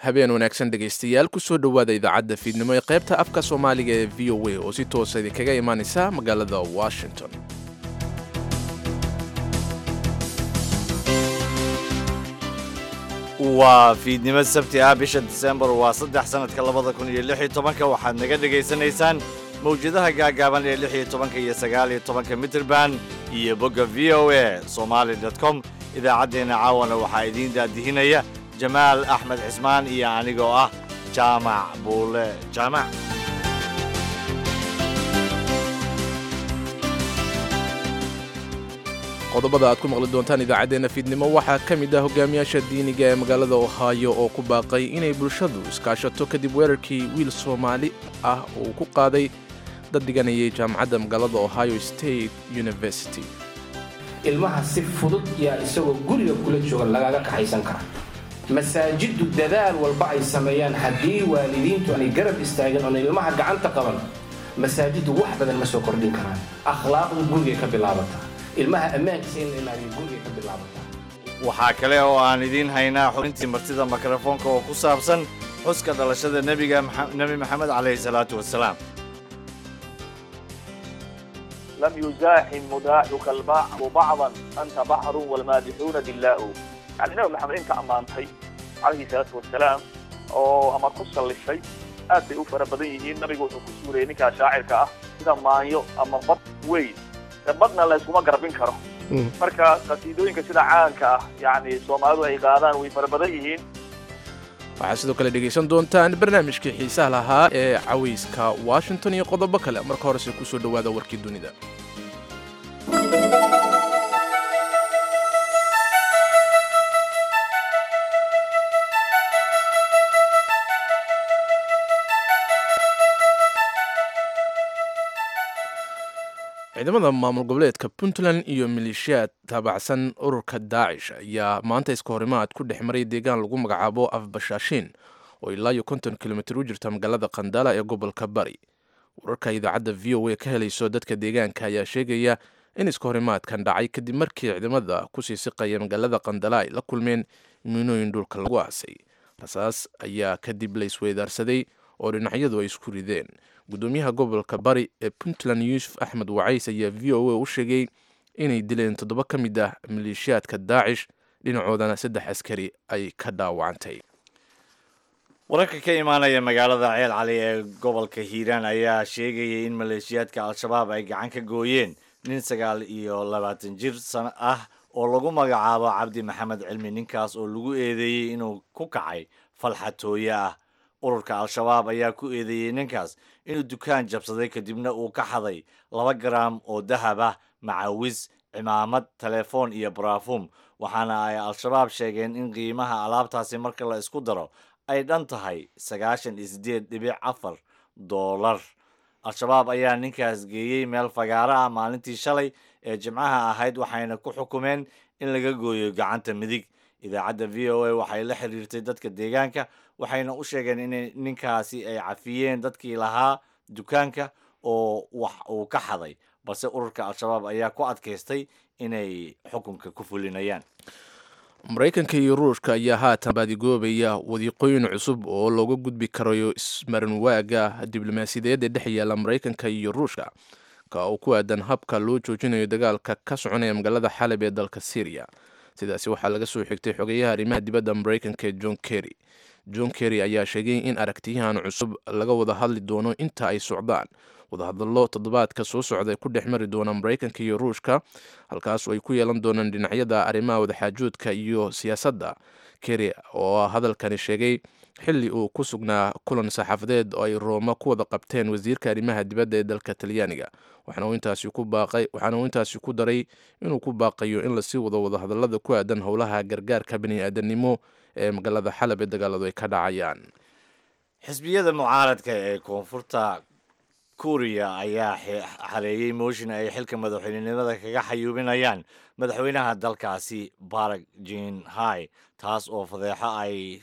habeen wanaagsan dhegaystayaal kusoo dhowaada idaacadda fiidnimo ee qaybta afka soomaaliga ee v o a oo si toosa idinkaga imaanaysa magaalada washington waa fiidnimo sabti ah bisha disembar waa saddex sannadka labada kun iyo lix iyo tobanka waxaad naga dhegaysanaysaan mawjadaha gaagaaban ee lix iyo tobanka iyo sagaal iyo tobanka mitrband iyo bogga v o a somali dot com idaacaddeenna caawana waxaa idiin daadihinaya jamaal axmed cismaan iyo anigoo ah jaamac buule jaamac qodobada aad ku maqli doontaan idaacaddeenna fiidnimo waxaa ka mid ah hogaamiyaasha diiniga ee magaalada ohaayo oo ku baaqay inay bulshadu iskaashato kadib weerarkii wiil soomaali ah uu ku qaaday dad dhiganayay jaamacadda magaalada ohio state university ilmaha si fudud yaa isagoo guriga kula jooga lagaga kaxaysan kara masaajiddu dadaal walba ay sameeyaan haddii waalidiintu aanay garab istaagin oona ilmaha gacanta qaban masaajiddu wax badan ma soo kordhin karaan akhlaaqdu gurigay ka bilaabata ilmaha ammaankiisa in la ilaaliyo gurigay ka bilaabata waxaa kale oo aan idiin haynaa xubintii martida mikrofoonka oo ku saabsan xuska dhalashada nebiga nebi maxamed calayhi salaatu wasalaam لم يزاحم مداحك البحر بعضا أنت بحر والمادحون دلاء يعني نبي محمد أنت أمانتي عليه الصلاة والسلام oo ama ku sallifay aad bay u fara badan yihiin nabigu wuxuu ku suurayay ninkaa shaacirka ah sida maanyo ama bad weyn badna la iskuma garbin karo marka qasiidooyinka sida caanka ah yani soomaalidu ay qaadaan way fara badan yihiin waxaad sidoo kale dhegaysan doontaan barnaamijkii xiisaha lahaa ee cawayska washington iyo qodobo kale marka horese kusoo dhowaada warkii dunida ciidamada maamul goboleedka puntland iyo maleeshiyaad taabacsan ururka daacish ayaa maanta iska horimaad ku dhex maray deegaan lagu magacaabo afbashaashiin oo ilaa iyo konton kilomitir u jirta magaalada kandala ee gobolka bari wararka idaacadda v o a ka helayso dadka deegaanka ayaa sheegaya in iska horimaadkan dhacay kadib markii ciidamada kusii siqaya magaalada kandala ay la kulmeen miinooyin dhulka lagu aasay rasaas ayaa kadib la isweydaarsaday oo dhinacyadu ay isku rideen gudoomiyaha gobolka bari ee puntland yuusuf axmed wacays ayaa v o a u sheegay inay dileen toddoba ka mid ah maleeshiyaadka daacish dhinacoodana saddex askari ay ka dhaawacantay wararka ka imaanaya magaalada ceel cali ee gobolka hiiraan ayaa sheegayay in maleeshiyaadka al-shabaab ay gacan ka gooyeen nin sagaal iyo labaatan jir san ah oo lagu magacaabo cabdi maxamed cilmi ninkaas oo lagu eedeeyey inuu ku kacay falxatooye ah ururka al-shabaab ayaa ku eedeeyey ninkaas inuu dukaan jabsaday kadibna uu ka xaday laba garaam oo dahab ah macawis cimaamad telefoon iyo barafuum waxaana ay al-shabaab sheegeen in qiimaha alaabtaasi marka la isku daro ay dhan tahay sagaashan iyo siddeed dhibic afar doolar al-shabaab ayaa ninkaas geeyey meel fagaaro ah maalintii shalay ee jimcaha ahayd waxayna ku xukumeen in laga gooyo gacanta midig idaacadda v o a waxay la xiriirtay dadka deegaanka waxayna u sheegeen in ninkaasi ay cafiyeen dadkii lahaa dukaanka oo wax uu ka xaday balse ururka al-shabaab ayaa ku adkaystay inay xukunka ku fulinayaan maraykanka iyo ruushka ayaa haatan baadigoobaya wadiiqooyin cusub oo looga gudbi karayo ismarinwaaga diblomaasiyadeed ee dhex yaalla maraykanka iyo ruushka ka oo ku aadan habka loo joojinayo dagaalka ka soconaya magaalada xalab ee dalka syriya sidaasi waxaa laga soo xigtay xogeyaha arrimaha dibadda maraykanka ee john kerry john kerry ayaa sheegay in aragtiyahan cusub laga wada hadli doono inta ay socdaan wadahadallo toddobaadka soo socda ku dhex mari doona maraykanka iyo ruushka halkaas oo ay ku yeelan doonaan dhinacyada arrimaha wadaxaajoodka iyo siyaasadda kerry oo hadalkani sheegay xilli uu ku sugnaa kulan saxaafadeed oo ay rooma ku wada qabteen wasiirka arrimaha dibadda ee dalka talyaaniga waxaana uu intaasi ku daray inuu ku baaqayo in lasii wado wadahadallada ku aadan howlaha gargaarka bani-aadanimo ee magaalada xalab ee dagaaladu ay ka dhacayaan xisbiyada mucaaradka ee koonfurta kuuriya ayaa xareeyey mooshin ay xilka madaxweynenimada kaga xayuubinayaan madaxweynaha dalkaasi barag jin hai taas oo fadeexo ay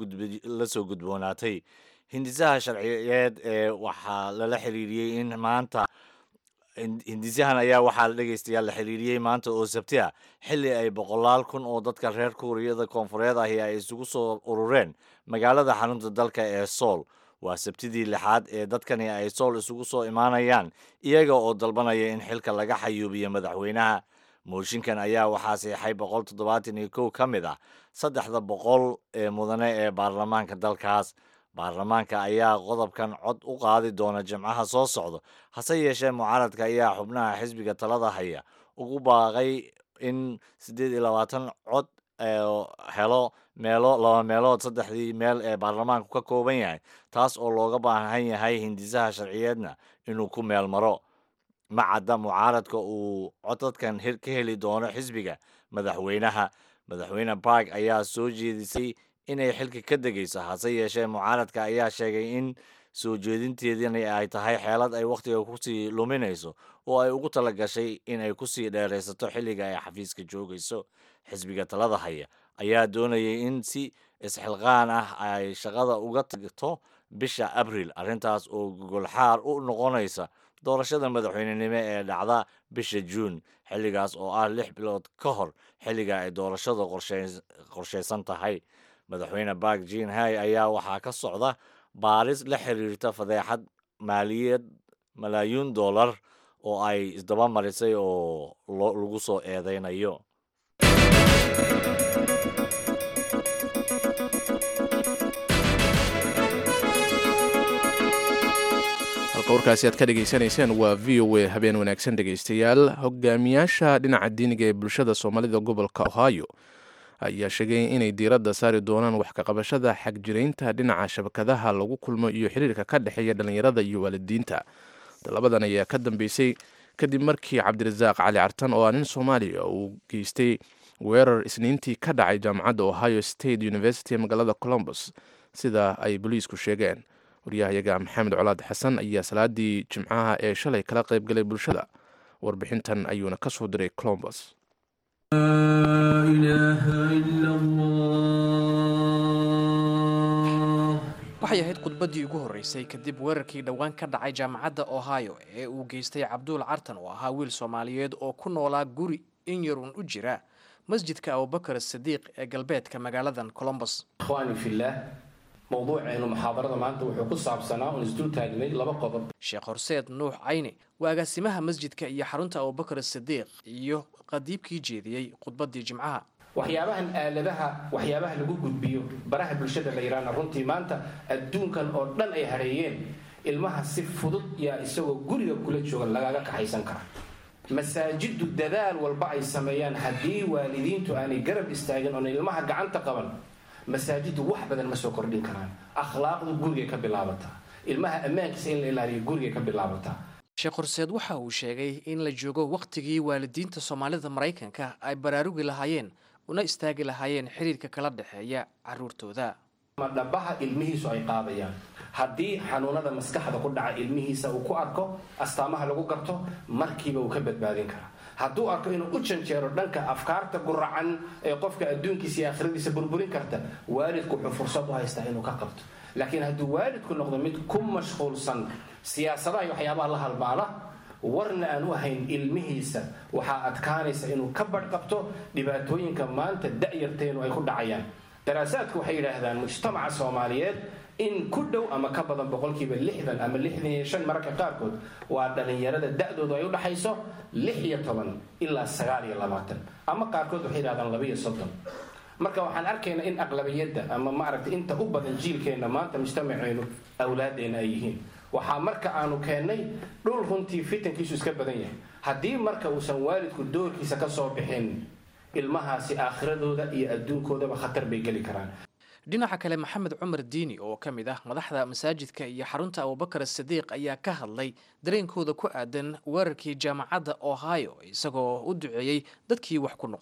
la soo gudboonaatay hindisaha sharciyeed ee waxaa lala xiriiriyey in maanta hindisyahan ayaa waxaa la dhegaystayaal la xiriiriyey maanta oo sabti ah xilli ay boqolaal kun oo dadka reer kuuriyada koonfureed ahi ay isugu soo urureen magaalada xarunta dalka ee sool waa sabtidii lixaad ee dadkani ay sool isugu soo imaanayaan iyaga oo dalbanaya in xilka laga xayuubiyo madaxweynaha mooshinkan ayaa waxaa seexay boqol toddobaatan iyo kow ka mid ah saddexda boqol ee mudane ee baarlamaanka dalkaas baarlamaanka ayaa qodobkan cod u qaadi doona jimcaha soo socda hase yeeshee mucaaradka ayaa xubnaha xisbiga talada haya ugu baaqay in siddeed iyo labaatan cod helo meelo laba meelood saddexdii meel ee baarlamaanku ka kooban yahay taas oo looga baahan yahay hindisaha sharciyeedna inuu ku meel maro ma cadda mucaaradka uu codadkan ka heli doono xisbiga madaxweynaha madaxweyne bark ayaa soo jeedisay inay xilka ka degayso hase yeeshee mucaaradka ayaa sheegay in soo jeedinteedini ay tahay xeelad ay wakhtiga kusii luminayso oo ay ugu tala gashay inay kusii dheeraysato xilliga ay xafiiska joogayso xisbiga talada haya ayaa doonayay in si isxilqaan ah ay shaqada uga tagto bisha abril arrintaas oo gogolxaar u noqonaysa doorashada madaxweynenimo ee dhacda bisha juun xilligaas oo ah lix bilood ka hor xilliga ay doorashada qorshaysan tahay madaxweyne bark jin hay ayaa waxaa ka socda baaris la xiriirta fadeexad maaliyad malaayiin dollar oo ay isdaba marisay oo lagu soo eedeynayo halka warkaasi aad ka dhegaysanayseen waa v o a habeen wanaagsan dhegaystayaal hogaamiyaasha dhinaca diiniga ee bulshada soomaalida gobolka ohio ayaa sheegay inay diiradda saari doonaan wax kaqabashada xagjiraynta dhinaca shabakadaha lagu kulmo iyo xiriirka ka dhexeeya dhallinyarada iyo waalidiinta talabadan ayaa ka dambeysay kadib markii cabdirasaaq cali cartan oo ah nin soomaaliya uu geystay weerar isniintii ka dhacay jaamacadda ohio state university ee magaalada colombus sida ay boliisku sheegeen waryahayaga maxamed colaad xasan ayaa salaadii jimcaha ee shalay kala qayb galay bulshada warbixintan ayuuna ka soo diray colombus waxay ahayd khudbaddii ugu horreysay kadib weerarkii dhowaan ka dhacay jaamacadda ohio ee uu geystay cabduul cartan oo ahaa wiil soomaaliyeed oo ku noolaa guri in yarun u jira masjidka abubakar sadiiq ee galbeedka magaaladan colombus ikhwaani fillaah mowduuceenu muxaadarada maanta wuxuu ku saabsanaa uun isdul taagnay laba qodob sheekh horseed nuux cayne waa agaasimaha masjidka iyo xarunta abubakar sadiiq iyo qadiibkii jeediyey khudbaddii jimcaha waxyaabahan aaladaha waxyaabaha lagu gudbiyo baraha bulshada la yidhaahna runtii maanta adduunkan oo dhan ay hareeyeen ilmaha si fudud yaa isagoo guriga kula jooga lagaga kaxaysan kara masaajidu dadaal walba ay sameeyaan haddii waalidiintu aanay garab istaagin oona ilmaha gacanta qaban masaajidu wax badan ma soo kordhin karaan akhlaaqdu gurigay ka bilaabataa ilmaha ammaankiisa in la ilaaliyo gurigay ka bilaabataa sheekh horseed waxa uu sheegay in la joogo wakhtigii waalidiinta soomaalida maraykanka ay baraarugi lahaayeen una istaagi lahaayeen xiriirka kala dhexeeya caruurtooda ma dhabaha ilmihiisu ay qaadayaan haddii xanuunada maskaxda ku dhaca ilmihiisa uu ku arko astaamaha lagu garto markiiba uu ka badbaadin karaa hadduu arko inuu u janjeero dhanka afkaarta guracan ee qofka adduunkiisa iyo aakhiradiisa burburin karta waalidku wuxuu fursad u haystaa inuu ka qabto laakiin hadduu waalidku noqdo mid ku mashquulsan siyaasadaha iyo waxyaabaha la halmaala warna aan u hayn ilmihiisa waxaa adkaanaysa inuu ka badhqabto dhibaatooyinka maanta da'yarteenu ay ku dhacayaan daraasaadku waxay yidhaahdaan mujtamaca soomaaliyeed in ku dhow ama ka badan boqolkiiba lixdan ama lixdan iyo shan mararka qaarkood waa dhallinyarada da'doodu ay u dhaxayso lix iyo toban ilaa sagaal iyo labaatan ama qaarkood waxay yidhahdaan laba iyo soddon marka waxaan arkaynaa in aqlabiyadda ama maaragtay inta u badan jiilkeenna maanta mujtamaceenu awlaadeenna ay yihiin waxaa marka aanu keennay dhul runtii fitankiisu iska badan yahay haddii marka uusan waalidku doorkiisa ka soo bixin ilmahaasi aakhiradooda iyo adduunkoodaba khatar bay geli karaan dhinaca kale maxamed cumar diini oo ka mid ah madaxda masaajidka iyo xarunta abubakar sadiiq ayaa ka hadlay dareenkooda ku aadan weerarkii jaamacadda ohio isagoo u duceeyey dadkii wax ku noqday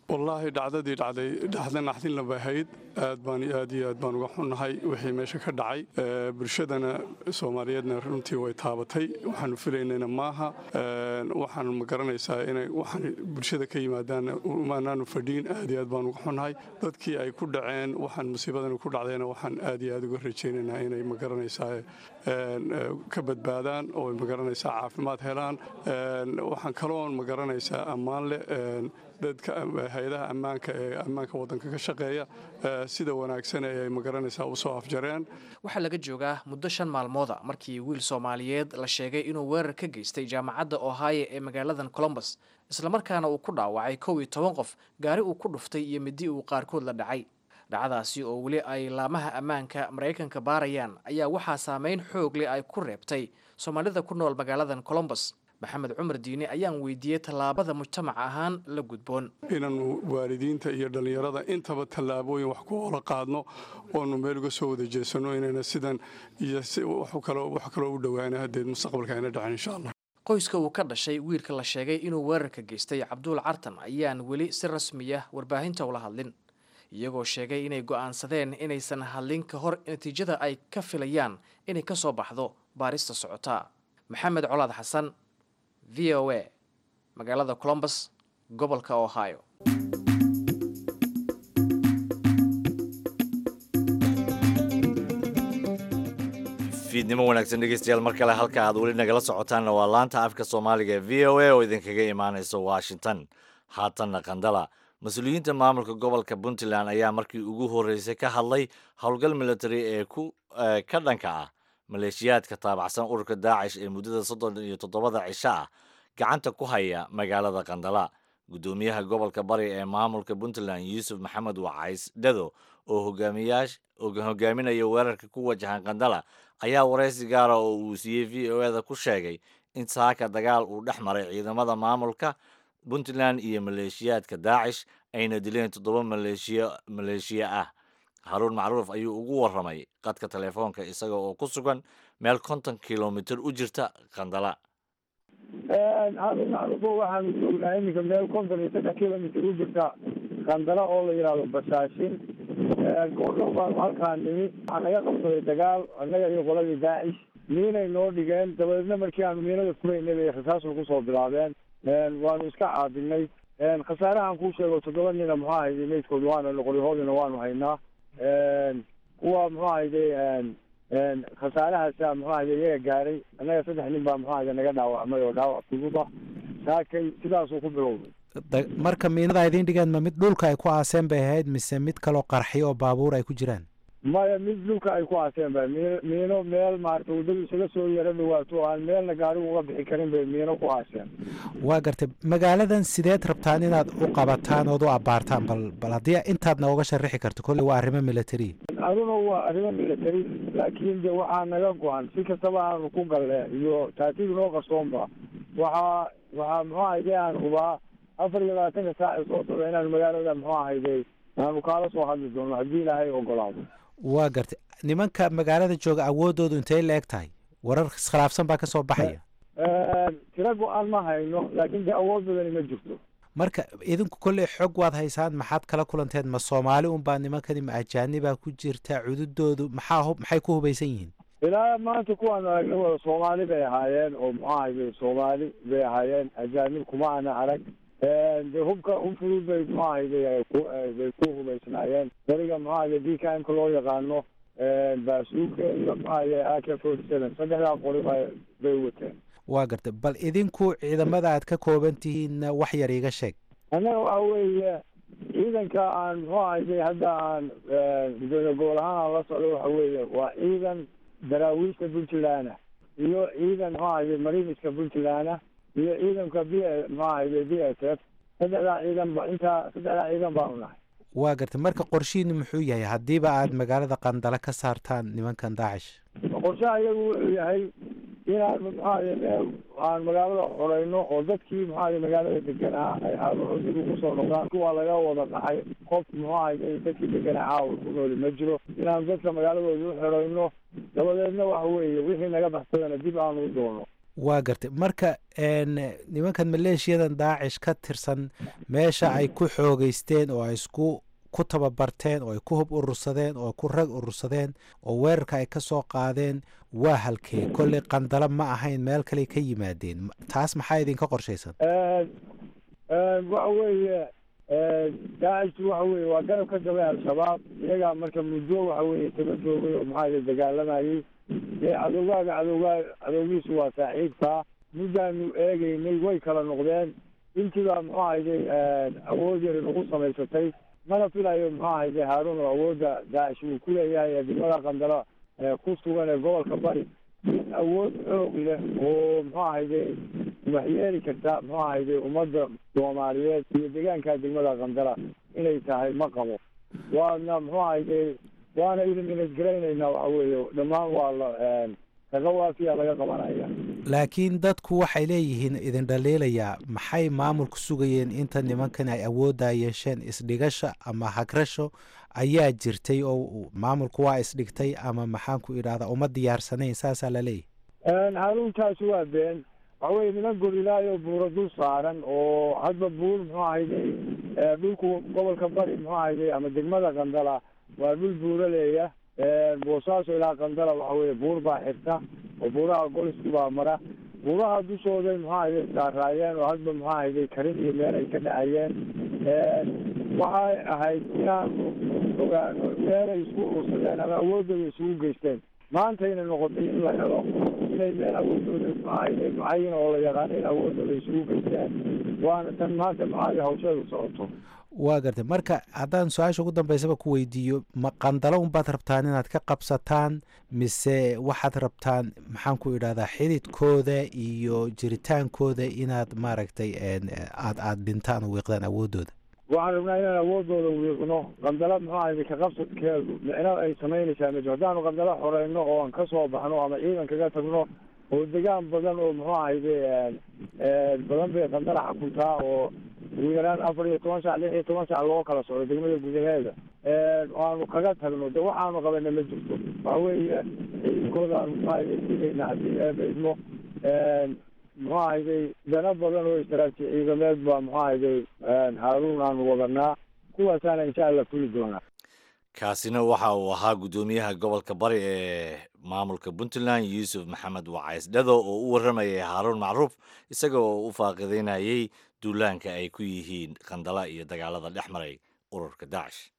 wallaahi dhacdadii dhacday dhacda naxdinla bay ahayd aad baan aad iyo aad baan uga xunnahay wixii meesha ka dhacay bulshadana soomaaliyeedna runtii way taabatay waxaanu filaynayna maaha waxaan ma garanaysaa inay waxaan bulshada ka yimaadaan maanaanu fadhiin aad iyo aad baan uga xunnahay dadkii ay ku dhaceen waxaan musiibadan ku dhacdayna waxaan aad iyo aad uga rajaynaynaa inay ma garanaysaa ka badbaadaan oo ma garanaysaa caafimaad helaan waxaan kaloon ma garanaysaa ammaan leh dadka hay-adaha ammaanka ee ammaanka waddanka ka shaqeeya sida wanaagsan ee ay magaranaysaa u soo afjareen waxaa laga joogaa muddo shan maalmooda markii wiil soomaaliyeed la sheegay inuu weerar ka geystay jaamacadda ohio ee magaaladan colombus islamarkaana uu ku dhaawacay kow iyo toban qof gaari uu ku dhuftay iyo midi uu qaarkood la dhacay dhacdaasi oo weli ay laamaha ammaanka maraykanka baarayaan ayaa waxaa saameyn xoog leh ay ku reebtay soomaalida ku nool magaaladan colombus maxamed cumar diine ayaan weydiiyey tallaabada mujtamac ahaan la gudboon inaannu waalidiinta iyo dhallinyarada intaba tallaabooyin wax ku oola qaadno oonu meel uga soo wada jeesanno inayna sidan iyo wax kaloo u dhowaana haddeed mustaqbalka ayna dhacin insha allah qoyska uu ka dhashay wiilka la sheegay inuu weerarka geystay cabduul cartan ayaan weli si rasmiya warbaahinta ula hadlin iyagoo sheegay inay go'aansadeen inaysan hadlin ka hor natiijada ay ka filayaan inay ka soo baxdo baarista socota maxamed colaad xasan v o a magaalada colombus gobolka ohio fiidnimo wanaagsan dhegeystayaal mar kale halka aad weli nagala socotaanna waa laanta afka soomaaliga ee v o a oo idinkaga imaanaysa washington haatanna qandala mas-uuliyiinta maamulka gobolka puntland ayaa markii ugu horreysay ka hadlay howlgal military ee ku ka dhanka ah maleeshiyaadka taabacsan ururka daacish ee muddada soddon iyo toddobada cisho ah gacanta ku haya magaalada qandala guddoomiyaha gobolka bari ee maamulka puntland yuusuf maxamed wacays dhado oo hogaamiyaash hogaaminaya weerarka ku wajahan qandala ayaa waraysi gaara oo uu siiyey v o eda ku sheegay in saaka dagaal uu dhex maray ciidamada maamulka puntland iyo maleeshiyaadka daacish ayna dileen toddoba maleeshiya maleeshiya ah haruun macruuf ayuu ugu warramay qadka telefoonka isaga oo ku sugan meel konton kilomitir u jirta qandala haruun macruufo waxaan joognaa iminka meel konton iyo saddex kilomitir u jirta qandala oo la yidhaahdo basaashin goordhow baan halkaan nimi waxaa naga qabsaday dagaal annaga iyo qoladii daacish miinay noo dhigeen dabadeedna markii aanu miinada furaynay bay rasaasku kusoo bilaabeen waanu iska caabinay khasaarahan kuu sheego toddoba nina muxuu ahayday meydkood waana noqoryahoodina waanu haynaa kuwa muxuu ahayday khasaarahaasa muxuu ahayday iyaga gaaray annaga saddex nin baa muxuu ahayday naga dhaawacmay oo dhaawac fududa saakay sidaasuu ku bilowday marka miinada idiin dhigeen ma mid dhulka ay ku aaseen bay ahayd mise mid kaloo qarxiyo oo baabuur ay ku jiraan maya mid dhulka ay ku aaseen ba miino miino meel maarata waddadu isaga soo yaro dhawaato aan meelna gaarigu uga bixi karin bay miino ku aaseen waa gartay magaaladan sideed rabtaan inaad u qabataan ood u abbaartaan bal bal haddii intaad nooga sharixi karto kolley waa arrimo military aduna waa arrimo military laakiin de waxaa naga go-an si kastaba aanu ku galle iyo taatidu noo qarsoonba waxaa waxaa muxuu ahayday aan hubaa afar iyo labaatanka saac soo socda inaanu magaalada muxuu ahayday aanu kaala soo hadli doono haddii ilaahay ogolaado waa gartay nimanka magaalada jooga awooddoodu intay la eg tahay warar iskhilaafsan baa ka soo baxaya tiro go-aan ma hayno laakiin de awood badani ma jirto marka idinku kolley xog waad haysaan maxaad kala kulanteed ma soomaali unbaa nimankani ma ajaanibaa ku jirta cududoodu maxaa hub maxay ku hubaysan yihiin ilaa maanta kuwaanu aragna wada soomaali bay ahaayeen oo muxuu ahayday soomaali bay ahaayeen ajaanib kuma ana arag de hubka hub fudud bay muxuu ahayday bay ku hubaysnaayeen dariga muxuu ahayday d k mka loo yaqaano baasuuka iyo muxuu ahayday a k forty seven saddexdaa qori bay wateen waa gartay bal idinku ciidamada aad ka kooban tihiinna wax yar iiga sheeg annaga waxa weeye ciidanka aan muxuu ahayday hadda aan gudoomiye gobol ahaan aan la socdo waxa weeye waa ciidan daraawiishta puntland iyo ciidan muxuu ahayday mariniska puntland iyo ciidanka b muxuu ahayday b s f saddexdaa ciidan ba intaa saddexdaa ciidan baanu nahay waa gartay marka qorshihiinu muxuu yahay haddiiba aad magaalada qandala ka saartaan nimankan daacish qorshaha iyagu wuxuu yahay inaan muxuaha aan magaalada xoreyno oo dadkii muxuaha magaalada deganaa ay caawaxoodigu kusoo noqdaan kuwa laga wada dhacay qof muxuu ahay dadkii deganaa caawa ku nooli ma jiro inaan dadka magaaladooda u xoreyno dabadeedna waxa weeye wixii naga baxsadana dib aanu u doono waa gartay marka nimankan maleeshiyadan daacish ka tirsan meesha ay ku xoogeysteen oo ay isku ku tababarteen oo ay ku hub urursadeen oo ku rag urursadeen oo weerarka ay ka soo qaadeen waa halkee kolley qandalo ma ahayn meel kale ka yimaadeen taas maxaa idinka qorshaysan waxa weeye daacishtu waxa weye waa garab ka gabay al-shabaab iyagaa marka muddo waxa weye taba joogay oo maxaa dagaalamayay dee cadowgaaga cadowgaa cadowgiisu waa saaxiibkaa muddaanu eegeynay way kala noqdeen intiibaa muxuu ahayday awood yari nagu samaysatay mana filayo muxuu ahayday haaruun oo awoodda daacish uu ku leeyahay ee degmada qandalo ku sugan ee gobolka bari awood xoog leh oo muxuu ahayday waxyeeli karta muxuu ahayday ummadda soomaaliyeed iyo deegaanka degmada qandala inay tahay ma qabo waana muxuu ahayday waana idin inadgaraynaynaa waxa weeye dhammaan waa la kaga waafiya laga qabanaya laakiin dadku waxay leeyihiin idin dhaliilayaa maxay maamulku sugayeen inta nimankan ay awooddaa yeesheen isdhigasha ama hagrasho ayaa jirtay oo maamulku waa isdhigtay ama maxaanku idhahdaa uma diyaarsanayn saasaa la leeyahy haruuntaasi waa been waxa weye niman gorilaayo buuro dul saaran oo hadba buur muxuu ahayday dhulku gobolka bari muxuu ahayday ama degmada qandala waa dhul buuraleeya boosaaso ilaa qandala waxa weye buur baa xirta oo buuraha golisku baa mara buuraha dushooday muxuu ahayday saaraayeen oo hadba muxuu ahayday karin iyo meel ay ka dhacayeen waxay ahayd inaanu ogaano meelay isku ursadeen ama awoodooda isugu geysteen maantayna noqotay in la helo inay meel awoodooda maahayday mucayin oo la yaqaano in awoodooda isugu geysteen waana tan maanta macaali hawsheedu socoto waa gartay marka haddaan su-aasha ugu dambeysaba ku weydiiyo ma qandalo unbaad rabtaan inaad ka qabsataan mise waxaad rabtaan maxaan ku idhahdaa xididkooda iyo jiritaankooda inaad maaragtay aad aad dhintaan oo wiiqdaan awoodooda waxaan rabnaa inaan awoodooda wiiqno qandalo muxuu ahayday ka qabsadkeedu micno ay samaynaysaa mejo haddaanu qandalo xoreyno oo aan kasoo baxno ama ciidan kaga tagno oo degaan badan oo muxuu ahayday badan bay qandala xakuntaa oo ugu yaraan afar iyo toban sac lix iyo toban sac loo kala socdo degmada gudaheeda aanu kaga tagno de waxaanu qabana ma jirto waxa weeye ciidankooda aanu maayna haddii eeba idmo muxuu ahayday dana badan oo istaraatiiji ciidameed baa muxuu ahayday haaruun aanu wadanaa kuwaasaana insha allah fuli doonaa kaasina waxa uu ahaa guddoomiyaha gobolka bari ee maamulka puntland yuusuf maxamed wacays dhado oo u warramayay haaruun macruuf isaga oo u faaqidaynayay duulaanka ay ku yihiin qandala iyo dagaalada dhex maray ururka daacish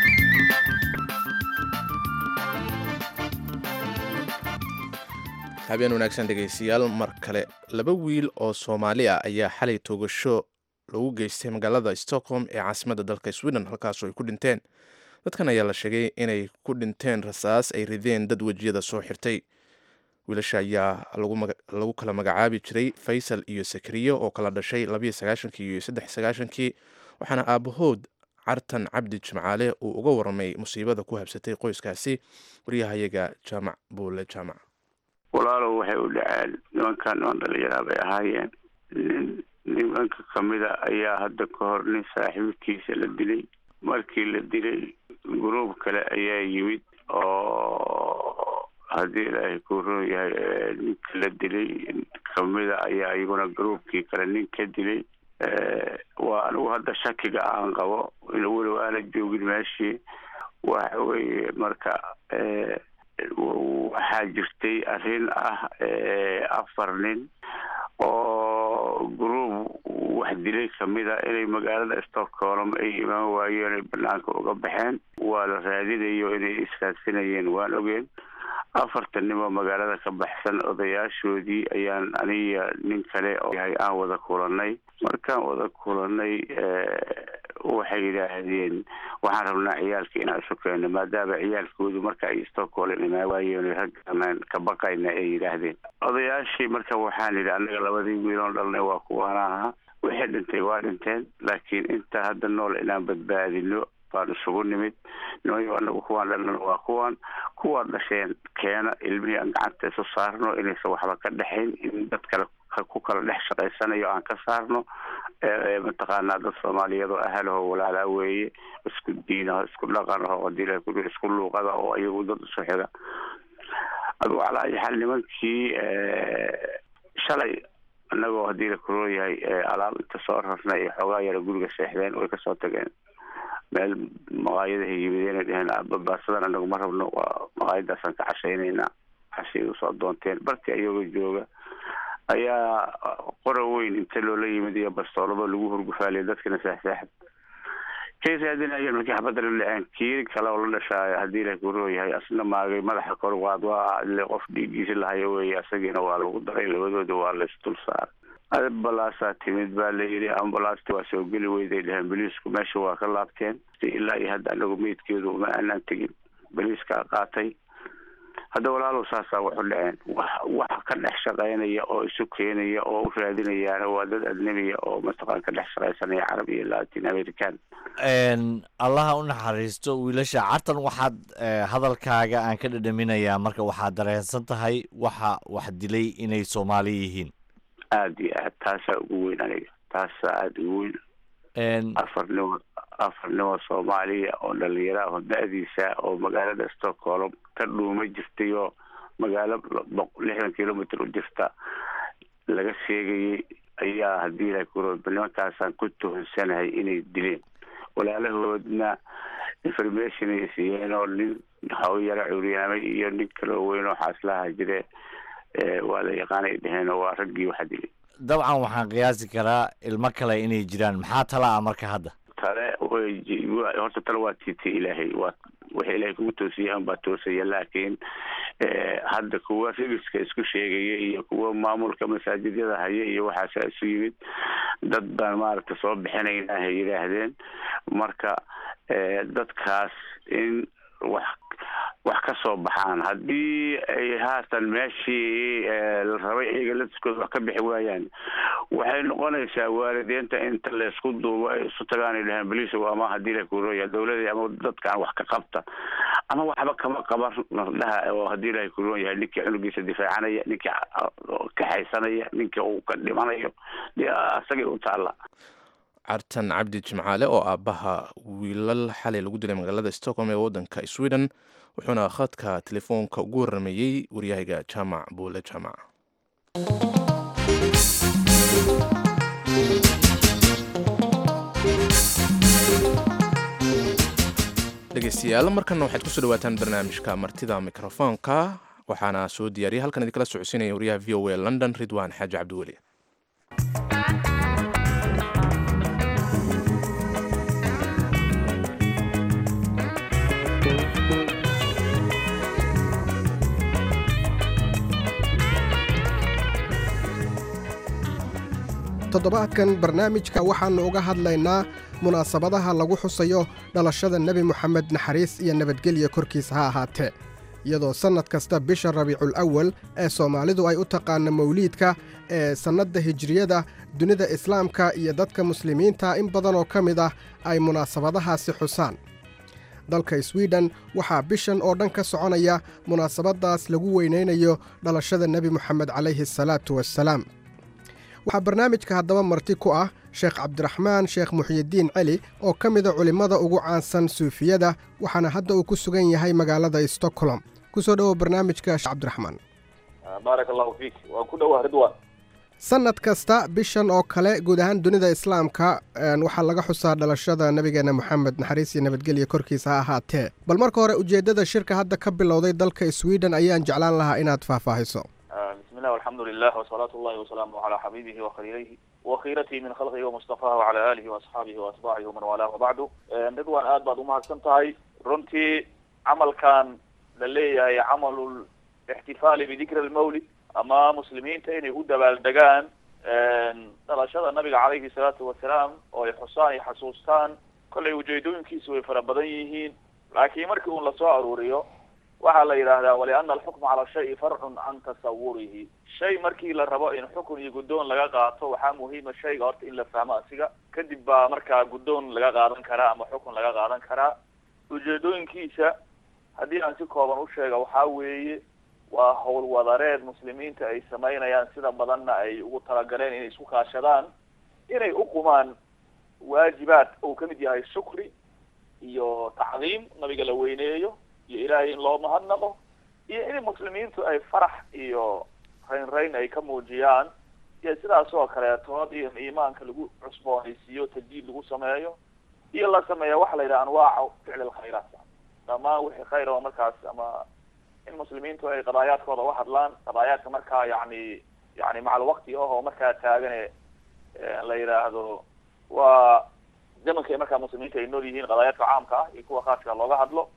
habeen wanaagsan dhegaystayaal mar kale laba wiil oo soomaali ah ayaa xalay toogasho lagu geystay magaalada stockholm ee caasimadda dalka sweden halkaasoo ay ku dhinteen dadkan ayaa la sheegay inay ku dhinteen rasaas ay rideen dad wejiyada soo xirtay wiilasha ayaa lagu kala magacaabi jiray faysal iyo sakriyo oo kala dhashay labiyo sagaashankii iyo saddex sagaashankii waxaana aabahood cartan cabdi jimcaale uu uga waramay musiibada ku habsatay qoyskaasi waryahayaga jaamac buule jaamac walaalow waxay u dhaceen nimankan niman dhalinyaraa bay ahaayeen nin nimanka kamida ayaa hadda ka hor nin saaxiibkiisa la dilay markii la dilay gruub kale ayaa yimid oo haddii ilaahay ku roon yahay ninka la dilay kamida ayaa iyaguna gruubkii kale nin ka dilay waa anigu hadda shakiga aan qabo in weliba aana joogin meeshii waxa weeye marka waxaa jirtay arrin ah afar nin oo gruub wax dilay kamida inay magaalada stockholm ay imaan waayeen ay banaanka uga baxeen waa la raadinayo inay iskaadsanayeen waan ogeen afartan nimoo magaalada ka baxsan odayaashoodii ayaan aniga nin kale oo yahay aan wada kulanay markaan wada kulanay waxay yidhaahdeen waxaan rabnaa ciyaalka inaan isu keeno maadaama ciyaalkoodu marka ay stockholm imaan waayeen raggan ka baqayna ay yidhaahdeen odayaashii marka waxaan yidhi anaga labadii wiiloon dhalnay waa kuwaana ahaa wixii dhintay waa dhinteen laakiin inta hadda nool inaan badbaadino baan isugu nimid nimayo anagu kuwaan dhalnana waa kuwaan kuwaan dhasheen keena ilmihii aan gacanta isu saarno inaysan waxba ka dhexayn in dad kale ku kala dhex shaqaysanayo aan ka saarno mataqaanaa dad soomaaliyeed oo ahalaho walaalaa weeye isku diinaho isku dhaqanaho hadii la kuli isku luuqada oo iyagu dad isu xiga adugu calaa ayi xaal nimankii shalay annagoo haddii la kuroo yahay alaab inta soo rarnay ee xoogaa yara guriga seexdeen way kasoo tageen meel maqaayadahay yimideen ay dheheen babaasadan anagu ma rabno waa maqaayadaasaan ka cashaynaynaa cashay usoo doonteen barti ayagoo jooga ayaa qora weyn inta loola yimid iyo bastoolaba lagu hurgufaaliya dadkana saaxsaaxad kay raadinayeen markii xabadda la dhaceen kii kale oo la dhashaayo haddii la kuroo yahay asna maagay madaxa kor waad waa ile qof dhiiggiisi lahayo weeye asagiina waa lagu daray labadooda waa laysdul saaray ambalaasaa timid baa la yidhi ambalaasta waa soo geli weyday dheheen boliisku meesha waa ka laabteen ilaa iyo hadda anagu meydkeedu uma aanaan tegin boliiskaa qaatay hadda walaalow saasaa waxu dhaceen wax wax ka dhex shaqaynaya oo isu keenaya oo u raadinayaana waa dad adnebiya oo mataqaan ka dhex shaqaysanaya carab iyo latin american allaha u naxariisto wiilasha cartan waxaad hadalkaaga aan ka dhadhaminayaa marka waxaad dareensan tahay waxa wax dilay inay soomaali yihiin aada iyo aad taasaa ugu weyn aniga taasaa aada ugu weyn afarnimo afarnimo soomaaliya oo dhalinyaro ah oo da-diisa oo magaalada stockholm ka dhuuma jirtay oo magaalo lixdan kilomitr u jirta laga sheegayay ayaa haddii la kuro nimankaasaan ku tuhonsanahay inay dileen walaalahoodna information ay siiyeen oo nin haw yaro curyaamay iyo nin kaloo weyn oo xaaslaha jire waa la yaqaanay dheheen oo waa raggii waxa dilay dabcan waxaan qiyaasi karaa ilmo kale inay jiraan maxaa tala ah marka hadda tale way horta tale waa tiita ilaahay waa waxa ilaahay kugu toosiyaan baa toosaya laakiin hadda kuwa rigiska isku sheegaya iyo kuwa maamulka masaajidyada haya iyo waxaasa isu yimid dad baan maaragta soo bixinayna hay yidhaahdeen marka dadkaas in wax wax ka soo baxaan haddii ay haatan meeshii la rabay iyaga latiskooda wax ka bixi waayaan waxay noqonaysaa waalideenta inta laysku duubo ay isu tagaan ay dhahaan boliisow ama haddii la kurooya dawladii ama dadkaan wax ka qabta ama waxba kama qaban dhaha oo haddii ilahay kuroon yahay ninkii cunugiisa difaacanaya ninkii kaxaysanaya ninkii uu ka dhimanayo dee asagay u taalla cartan cabdi jimcaale oo aabbaha wiilal xalay lagu dilay magaalada stockholm ee waddanka sweden wuxuuna khadka telefoonka ugu waramayey waryahayga jaamac buule jaamac dhegeystayaal markana waxaad kusoo dhawaataan barnaamijka martida mikrofoonka waxaana soo diyaariyay halkan idinkala socodsiinaya waryaha v o a london ridwan xaaji cabdiweli toddobaadkan barnaamijka waxaannu uga hadlaynaa munaasabadaha lagu xusayo dhalashada nebi moxamed naxariis iyo nabadgelya korkiisa ha ahaatee iyadoo sannad kasta bisha rabiicul awal ee soomaalidu ay u taqaana mawliidka ee sannadda hijriyada dunida islaamka iyo dadka muslimiinta in badanoo ka mid ah ay munaasabadahaasi xusaan dalka swiden waxaa bishan oo dhan ka soconaya munaasabaddaas lagu weynaynayo dhalashada nebi moxamed calayhi asalaatu wassalaam waxaa barnaamijka haddaba marti ku ah sheekh cabdiraxmaan sheekh muxyidiin celi oo ka mida culimmada ugu caansan suufiyada waxaana hadda uu ku sugan yahay magaalada stockholm ku soo dhowow barnaamijka sheekh cabdiraxmaan baarak allahu fiik waan ku dhowaa ridwan sannad kasta bishan oo kale guud ahaan dunida islaamka waxaa laga xusaa dhalashada nebigeena moxamed naxariis iyo nabadgelya korkiisa ha ahaatee bal marka hore ujeeddada shirka hadda ka bilowday dalka sweden ayaan jeclaan lahaa inaad faahfaahiso بسم الله والحمد لله وصلاة الله وسلامه على حبيبه وخليله وخيرته من خلقه ومصطفاه وعلى آله وأصحابه وأتباعه ومن والاه وبعده ridwan aad baad umahadsan tahay runtii camalkan la leeyahay camalu ixtifaali bidikri almawlid ama muslimiinta inay u dabaaldegaan dhalashada nabiga calayhi salaatu wasalaam oo ay xusaan ay xasuustaan kollay ujeedooyinkiisu way fara badan yihiin laakiin markii uun lasoo aruuriyo waxaa la yidhaahdaa waliana alxukma cala shayi farcun can tasawurihi shay markii la rabo in xukun iyo guddoon laga qaato waxaa muhiima shayga horta in la fahmo asiga kadib baa markaa guddoon laga qaadan karaa ama xukun laga qaadan karaa ujeedooyinkiisa haddii aan si kooban u sheega waxaa weeye waa howlwadareed muslimiinta ay samaynayaan sida badanna ay ugu talagaleen inay isku kaashadaan inay uqumaan waajibaad uu kamid yahay shukri iyo tacdiim nabiga la weyneeyo iyo ilaahay in loo mahadnaqo iyo in muslimiintu ay farax iyo rayn rayn ay ka muujiyaan iyo sidaas oo kaleetood iyo iimaanka lagu cusboonaysiiyo tajdiid lagu sameeyo iyo la sameeya waxa la yidhaha anwaaca ficli lkhayraat dhammaan wixii khayr oo markaas ama in muslimiintu ay qadaayaadkooda uga hadlaan qadaayaadka markaa yani yani macal waqti ah oo markaa taagane la yidhaahdo waa zamanka ay markaa muslimiinta ay nool yihiin qadaayaadka caamka ah iyo kuwa khaaska looga hadlo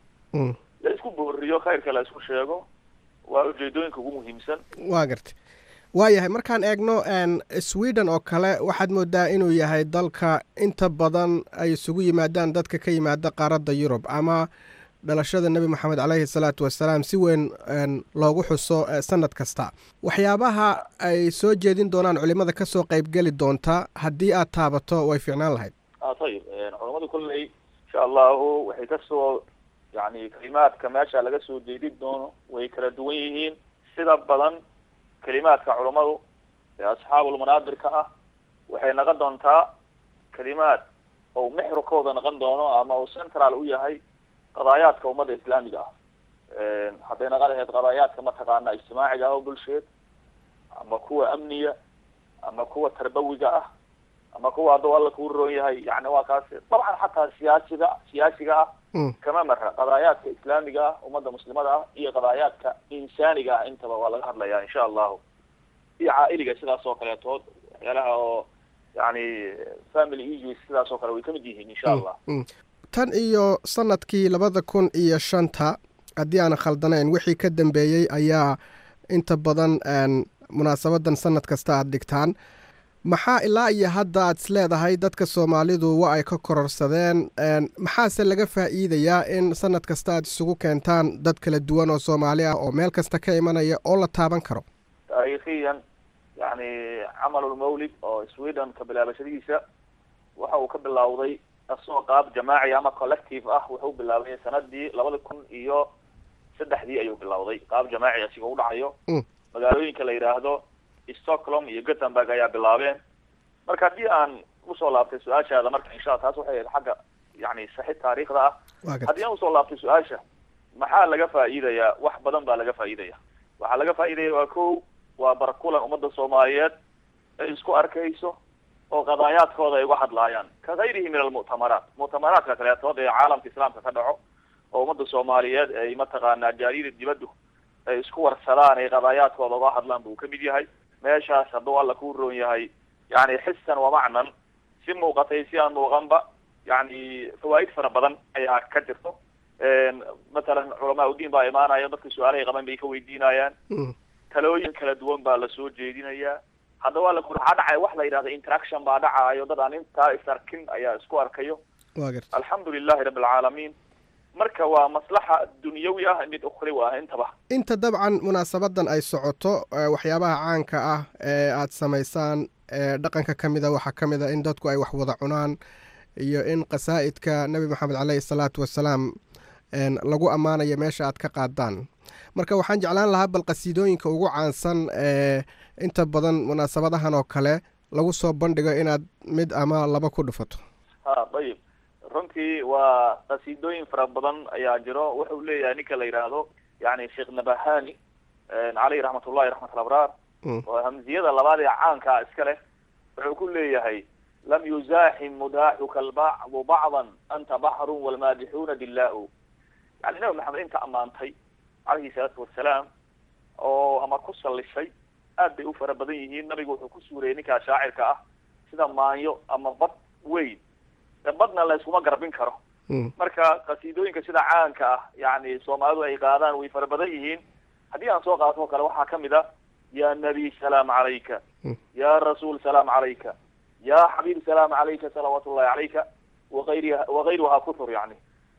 la isku booriyo khayrka la isku sheego waa ujeedooyinka ugu muhiimsan waa gartay waayahay markaan eegno sweden oo kale waxaad moodaa inuu yahay dalka inta badan ay isugu yimaadaan dadka ka yimaada qaaradda yurub ama dhalashada nebi moxamed caleyhi salaatu wasalaam si weyn loogu xuso sanad kasta waxyaabaha ay soo jeedin doonaan culimada kasoo qeybgeli doonta haddii aad taabato way fiicnaan lahayd ayib culamadu kolley insha allahu waxay kasoo yani kalimaadka meesha laga soo jeedin doono way kala duwan yihiin sida badan kalimaadka culammadu ee asxaabulmanaadirka ah waxay noqon doontaa kalimaad ou mexrukooda noqon doono ama uu central u yahay qadaayaadka ummadda islaamiga ah hadday noqon lahayd qadaayaadka mataqaana ijtimaaciga ah oo bulsheed ama kuwa amniga ama kuwa tarbawiga ah ama kuwa hadduu alla kuu roon yahay yani waa kaas dabcan xataa siyaasiga siyaasiga ah kama mara qadaayaadka islaamiga ah ummadda muslimada ah iyo qadaayaadka insaaniga ah intaba waa laga hadlaya insha allahu iyo caailiga sidaas oo kaleetood waxyaalaha oo yani family issues sidaas oo kale way kamid yihiin insha allah tan iyo sanadkii labada kun iyo shanta haddii aanan khaldanayn wixii ka dambeeyey ayaa inta badan munaasabadan sanad kasta aada dhigtaan maxaa ilaa iyo hadda aad is leedahay dadka soomaalidu wa ay ka kororsadeen maxaase laga faa'iidayaa in sanad kasta aad isugu keentaan dad kala duwan oo soomaali ah oo meel kasta ka imanaya oo la taaban karo taariikhiyan yani camalulmawlid oo sweden ka bilaabashadiisa waxa uu ka bilowday asoo qaab jamaaci ama collective ah wuxuu bilaabay sanadii labada kun iyo saddexdii ayuu bilowday qaab jamaaci asiga u dhacayo magaalooyinka la yidhaahdo stockholm iyo gothenburg ayaa bilaabeen marka haddii aan usoo laabtay su-aashaada marka insha alla taas waxay ahayd xagga yani saxid taariikhda ah haddii aan usoo laabtay su-aasha maxaa laga faa'iidayaa wax badan baa laga faa'iidaya waxaa laga faa'iidaya waa ko waa barkulan ummadda soomaaliyeed ay isku arkayso oo qadaayaadkooda ay uga hadlaayaan ka gayrihi min almu'tamaraat mu'tamaraadka kaleetood ee caalamka islaamka ka dhaco oo ummadda soomaaliyeed ay mataqaanaa jaariyada dibaddu ay isku warsadaan ay qadaayaadkooda uga hadlaan buu kamid yahay meeshaas hadduu alla kuu roon yahay yani xisan wa macnan si muuqatay si aan muuqanba yani fawaa'id fara badan ayaa ka jirto matalan culamaa udiin baa imaanaya dadka su-aalahay qaban bay ka weydiinayaan talooyin kala duwan baa lasoo jeedinayaa haddaba alla ku waxaa dhacaya wax la yidhahda interaction baa dhacaayo dad aan intaa is arkin ayaa isku arkayo alxamdu lilahi rabbi alcaalamiin marka waa maslaxa dunyawi ah mid ukhriwi ah intaba inta dabcan munaasabadan ay socoto waxyaabaha caanka ah ee aada samaysaan ee dhaqanka ka mida waxaa ka mid a in dadku ay wax wada cunaan iyo in qasaa'idka nebi moxamed caleyhi salaatu wasalaam lagu ammaanayo meesha aad ka qaadaan marka waxaan jeclaan lahaa bal qasiidooyinka ugu caansan ee inta badan munaasabadahan oo kale lagu soo bandhigo inaad mid ama laba ku dhufato ha ayib runtii waa qasiidooyin fara badan ayaa jiro wuxuu leeyahay ninka la yidhaahdo yani sheekh nabahani caleyh raxmatullahi raxmat alabraar oo hamziyada labaad ee caankaa iska leh wuxuu ku leeyahay lam yuzaaxim mudaaxuka albacdu bacdan anta baxrun walmaadixuuna dilaa-u yani nabi maxamed inta ammaantay caleyhi salaatu wasalaam oo ama ku sallisay aad bay u fara badan yihiin nabigu wuxuu ku suurayay ninkaa shaacirka ah sida maanyo ama bad weyn badna la iskuma garbin karo marka qasiidooyinka sida caanka ah yani soomaalidu ay qaadaan way fara badan yihiin haddii aan soo qaato o kale waxaa kamid a ya nabiy salaam calayka ya rasuul salaam calayka ya xabiib salaam calayka salawaat ullahi calayka waayriha wakayruhaa kutur yani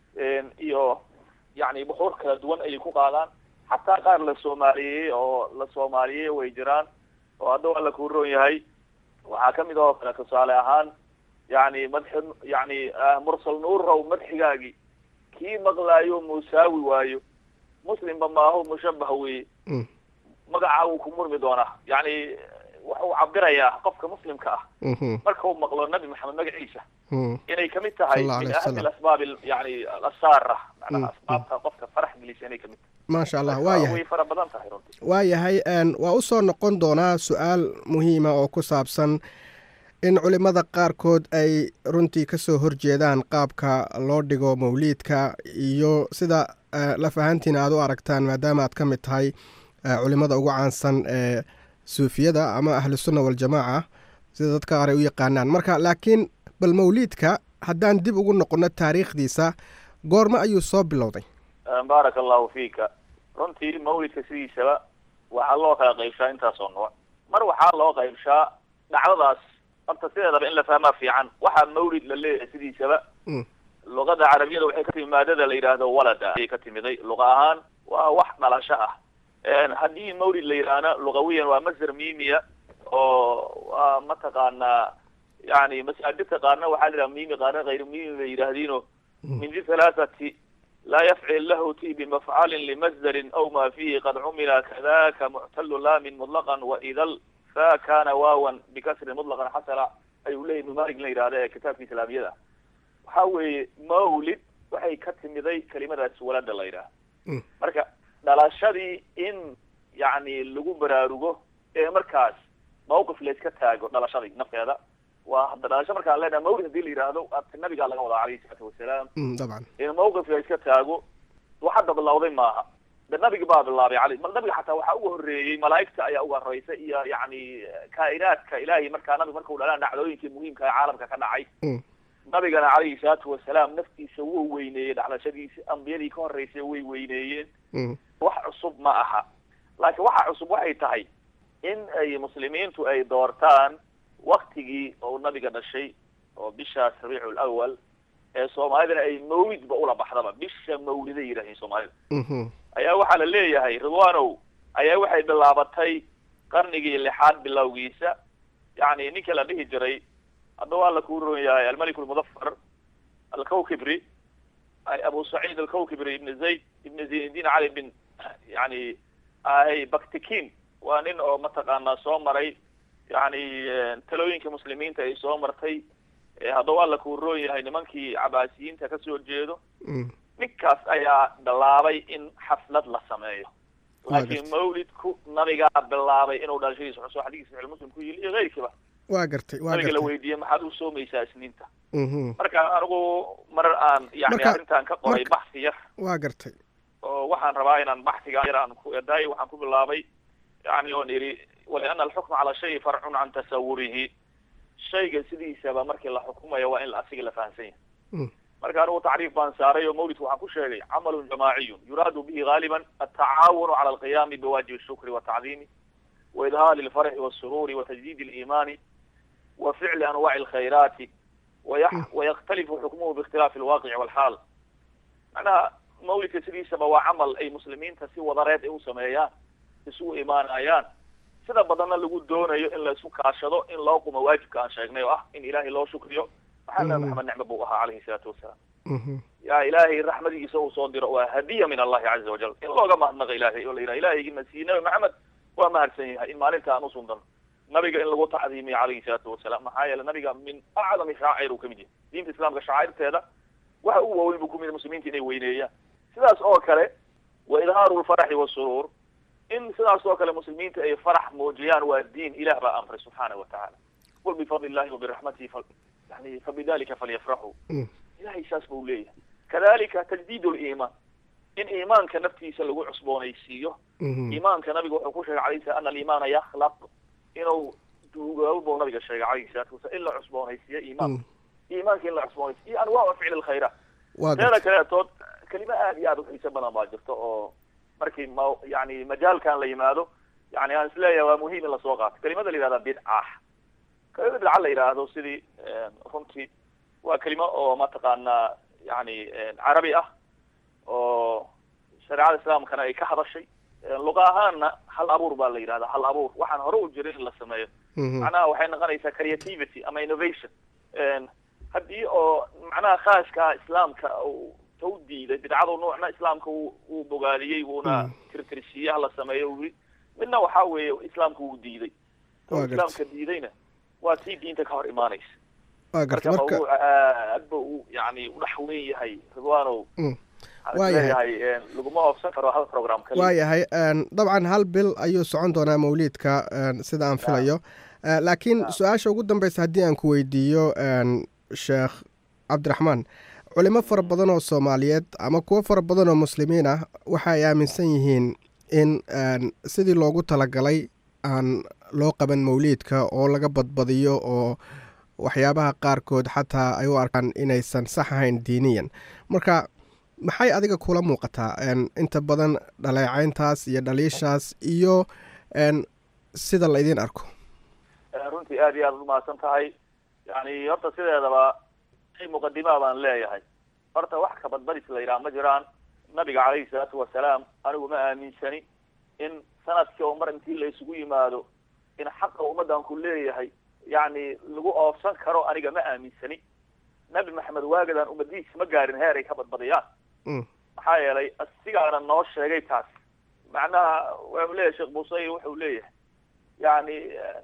iyo yani buxuur kala duwan ayay ku qaadaan xataa qaar la soomaaliyeeyey oo la soomaaliyeey way jiraan oo hadduu alla kuu roon yahay waxaa kamid oo kale tusaale ahaan yani madxi yani mursal nuurrow madxigaagii kii maqlaayo musaawi waayo muslimba maaho mushabah weye magacaa wuu ku murmi doonaa yani wuxuu cabirayaa qofka muslimka ah Mhm. marka uu maqlo nabi maxamed magaciisa Mhm. inay kamid tahay Sallallahu min alayhi ahami wasallam. alasbaab al- yani alasaara macnaha Mm, asbaabta qofka farax gelisa inay kamid maasha allah tahay waa Marka yahay way fara badan tahay runtii waayahay een, waa u soo noqon doonaa su-aal muhiima oo ku saabsan in culimmada qaarkood ay runtii ka soo horjeedaan qaabka loo dhigo mawliidka iyo sida eh, laf ahaantiina aad u aragtaan maadaama aad ka mid tahay eh, culimmada ugu caansan ee suufiyada ama ahlusunna waljamaaca sida dadka qaar ay u yaqaanaan marka laakiin bal mawliidka haddaan dib ugu noqonno taariikhdiisa goorma ayuu soo bilowday baaraka allahu fiika runtii mawlidka sidiisaba waxaa loo kala qaybshaa intaasoo nooc mar waxaa loo qaybshaa dhacdadaas horta sideedaba in la fahmaa fiican waxaa mawlid la leeyahay sidiisaba Mm. luqada carabiyada waxay ka timi maadada la yidhaahdo walada ayay ka timiday luqa ahaan waa wax dhalasho ah Een, haddii mawlid la yidhaahna luqawiyan waa masdar miimiya oo waa mataqaanaa yani masaajidka qaarna waxaa la yidhaha miimi qaarna hayr miimi bay yidhaahdiino min di halaathati laa yafcil lahu ti bimafcalin limasdarin aw ma fihi qad cumila kadaka muctalu laamin mutlaqan waidal fa kana waawan bikasrin mutlaqan xasala ayuu leeyahy ibnu malik la yidhahda ee kitaabka islaamiyada waxa weeye mawlid waxay ka timiday kelimadaas walada la yidhaha Mm. marka dhalashadii in yani lagu baraarugo ee markaas mawqif layska taago dhalashadii nafteeda waa hadda dhalasho markaan leenahay mawlid hadii la yidhaahdo at- nabigaa laga wadaa calayhi salaatu wasalaam Mm, dabcan in mawqif layska taago wax hadda bilowday maaha de nabiga baa bilaabay cali ma- nabiga xataa waxaa uga horreeyey malaa'igta ayaa uga horreysay iyo yani kaa'inaadka ilaahay markaa nabiga marka u dhalaa dhacdooyinkii muhiimka ee caalamka ka dhacay Mm. nabigana calayhi salaatu wasalaam naftiisa wuu weyneeyey dhacdashadiisa ambiyadii ka horreysay way weyneeyeen Mm. wax cusub ma aha laakiin waxa cusub waxay tahay in ay muslimiintu ay doortaan waktigii oo nabiga dhashay oo bishaas rabiicu lawal ee soomaalidana ay mawlidba ula baxdaba bisha mawliday yidhahdeen soomaalida Mhm. ayaa waxaa la leeyahay ridwanow ayaa waxay bilaabatay qarnigii lixaad bilowgiisa yani ninka la dhihi jiray hadda waa la kuu ron yahay almalik lmudafar alkawkibri ay abu saciid alkawkibri ibn zayd ibn zaynuddin cali bin yani ay baktikin waa nin oo mataqaanaa soo maray yani talooyinka muslimiinta ay soo martay Eh, hadda waa la kuu roon yahay nimankii cabaasiyiinta kasoo jeedo Mm. ninkaas ayaa bilaabay in xaflad la sameeyo Waa laakiin gartay. mawlidku nabigaa bilaabay inuu dhalashadiisa xuso xadiis saxiix muslim ku yili iyo keyrkiiba waa gartay waa nabiga la gartay weydiiyey maxaad u soomaysaa isniinta Mhm. marka anigu marar aan yani Marka- arrintan ka qoray marka- baxsi yar waa gartay oo waxaan rabaa inaan baxsiga yar aan ku edaay waxaan ku bilaabay yani oon idhi waliana alxukma cala shayi farcun can tasawurihi shayga sidiisaba markii la xukumayo waa in la asiga la fahansan yahay Mm. marka anigu tacriif baan saaray oo mawlidku waxaan ku sheegay camalun jamaaciyun yuraadu bihi gaaliban altacaawunu cala alqiyaami biwaajibi الshukri والtacdiimi waidhaali اlfarxi والsururi وtajdid اliimani wa ficli anwaci اlkhayraati ويح- ويختلف حكمه باختلاف الواقع والحال macnaha mawlidka sidiisaba waa camal ay muslimiinta si wadareed ay u sameeyaan isugu imaanayaan sida badanna lagu doonayo in la isku kaashado in loo qumo waajibka aan sheegnay oo ah in ilaahay loo shukriyo maxaa nabi Mhm. maxamed nicmo buu ahaa calayhi salaatu wasalaam Mhm. yaa ilaahay raxmadigiisa uu soo diro waa hadiya min allahi caza wajal in looga mahadnaqa ilaahay oo la yidhaha ilaahaygiina sii nabi maxamed waa mahadsan yahay in maalinta aan usundano nabiga in lagu tacdiimiyo calayhi salaatu wasalaam maxaa yeele nabiga min acdami shaacir uu kamid yahay diinta islaamka shacairteeda waxa ugu waaweyn buu kumid yahay muslimiinta inay weyneeyaan sidaas oo kale wa idhaaru lfaraxi wasuruur in sidaas oo kale muslimiinta ay farax muujiyaan waa diin ilah baa amray subxaana wa tacaala qul bifadli illahi wabiraxmatihi fa yani fabidalika falyafraxuu Mm. ilahay saas buu leeyahay kadalika tajdiid liimaan in iimaanka naftiisa lagu cusboonaysiiyo Mhm. iimaanka nabiga wuxuu ku sheegay alayhi salam ana aliimaana yakhlaq inuu duugoobo buu nabiga sheegay calayhi salaatu wasalaam in la cusboonaysiiyo iimaanka Mm. iimaanka in la cusboonaysiyo iyo anwaacu ficli lkhayraat waa teeda gartay kaleetood kelimo aad iyo aad u xiiso badan baa jirta oo markii ma yani majaalkan la yimaado yani aan isleeyahay waa muhiim in lasoo qaato kelimada la yihahda bidca kelimada bidca la yidhaahdo sidii runtii waa kelimo oo mataqaanaa yani carabi ah oo shareecada islaamkana ay ka hadashay luqa ahaanna hal abuur baa la yidhahda hal abuur waxaan hore u jirin in la sameeyo Mhm. macnaha waxay noqonaysaa creativity ama innovation haddii oo macnaha khaaska islaamka uu ta u diiday bidcadu nuucna islaamka uu uu bogaadiyey wuuna tirtirsiiye hala sameeyo uu yidhi midna waxa weeye islaamku wuu diiday Waa oo gartay. islaamka diidayna waa tii diinta ka hor imaanaysa waa garta marka marka mawduuca aad ba u yani u dhex weyn yahay ridwaanow Mm. waxaan Waa yahay. isleeyahay een, laguma oofsan karo hal program kaliya waayahay een, dabcan hal bil ayuu socon doonaa mawliidka een, sida aan filayo Eh, laakiin su-aasha ugu dambeysa haddii aan ku weydiiyo een, sheekh cabdiraxmaan culimo fara badan oo soomaaliyeed ama kuwo fara badan oo muslimiin ah waxa ay aaminsan yihiin in een, sidii loogu talagalay aan loo qaban mawliidka oo laga badbadiyo oo waxyaabaha qaarkood xataa ay u arkaan inaysan sax ahayn diiniyan marka maxay adiga kula muuqataa een, inta badan dhaleecayntaas iyo dhaliishaas iyo een, sida la idiin arko Eh, runtii aad iyo aad umahadsan tahay yani horta sideedaba shay muqadimaa baan leeyahay horta wax ka badbadis la yidhaha ma jiraan nabiga calayhi salaatu wasalaam anigu ma aaminsani in sanadkii oo mar intii la isugu yimaado in xaqa ummaddan ku leeyahay yani lagu oofsan karo aniga ma aaminsani nabi maxamed waagadan ummadihiisa ma gaarin heer ay ka badbadiyaan Mm. maxaa yeelay asigaana noo sheegay taas macnaha wuxuu leeyahay sheekh busayr wuxuu leeyahay yani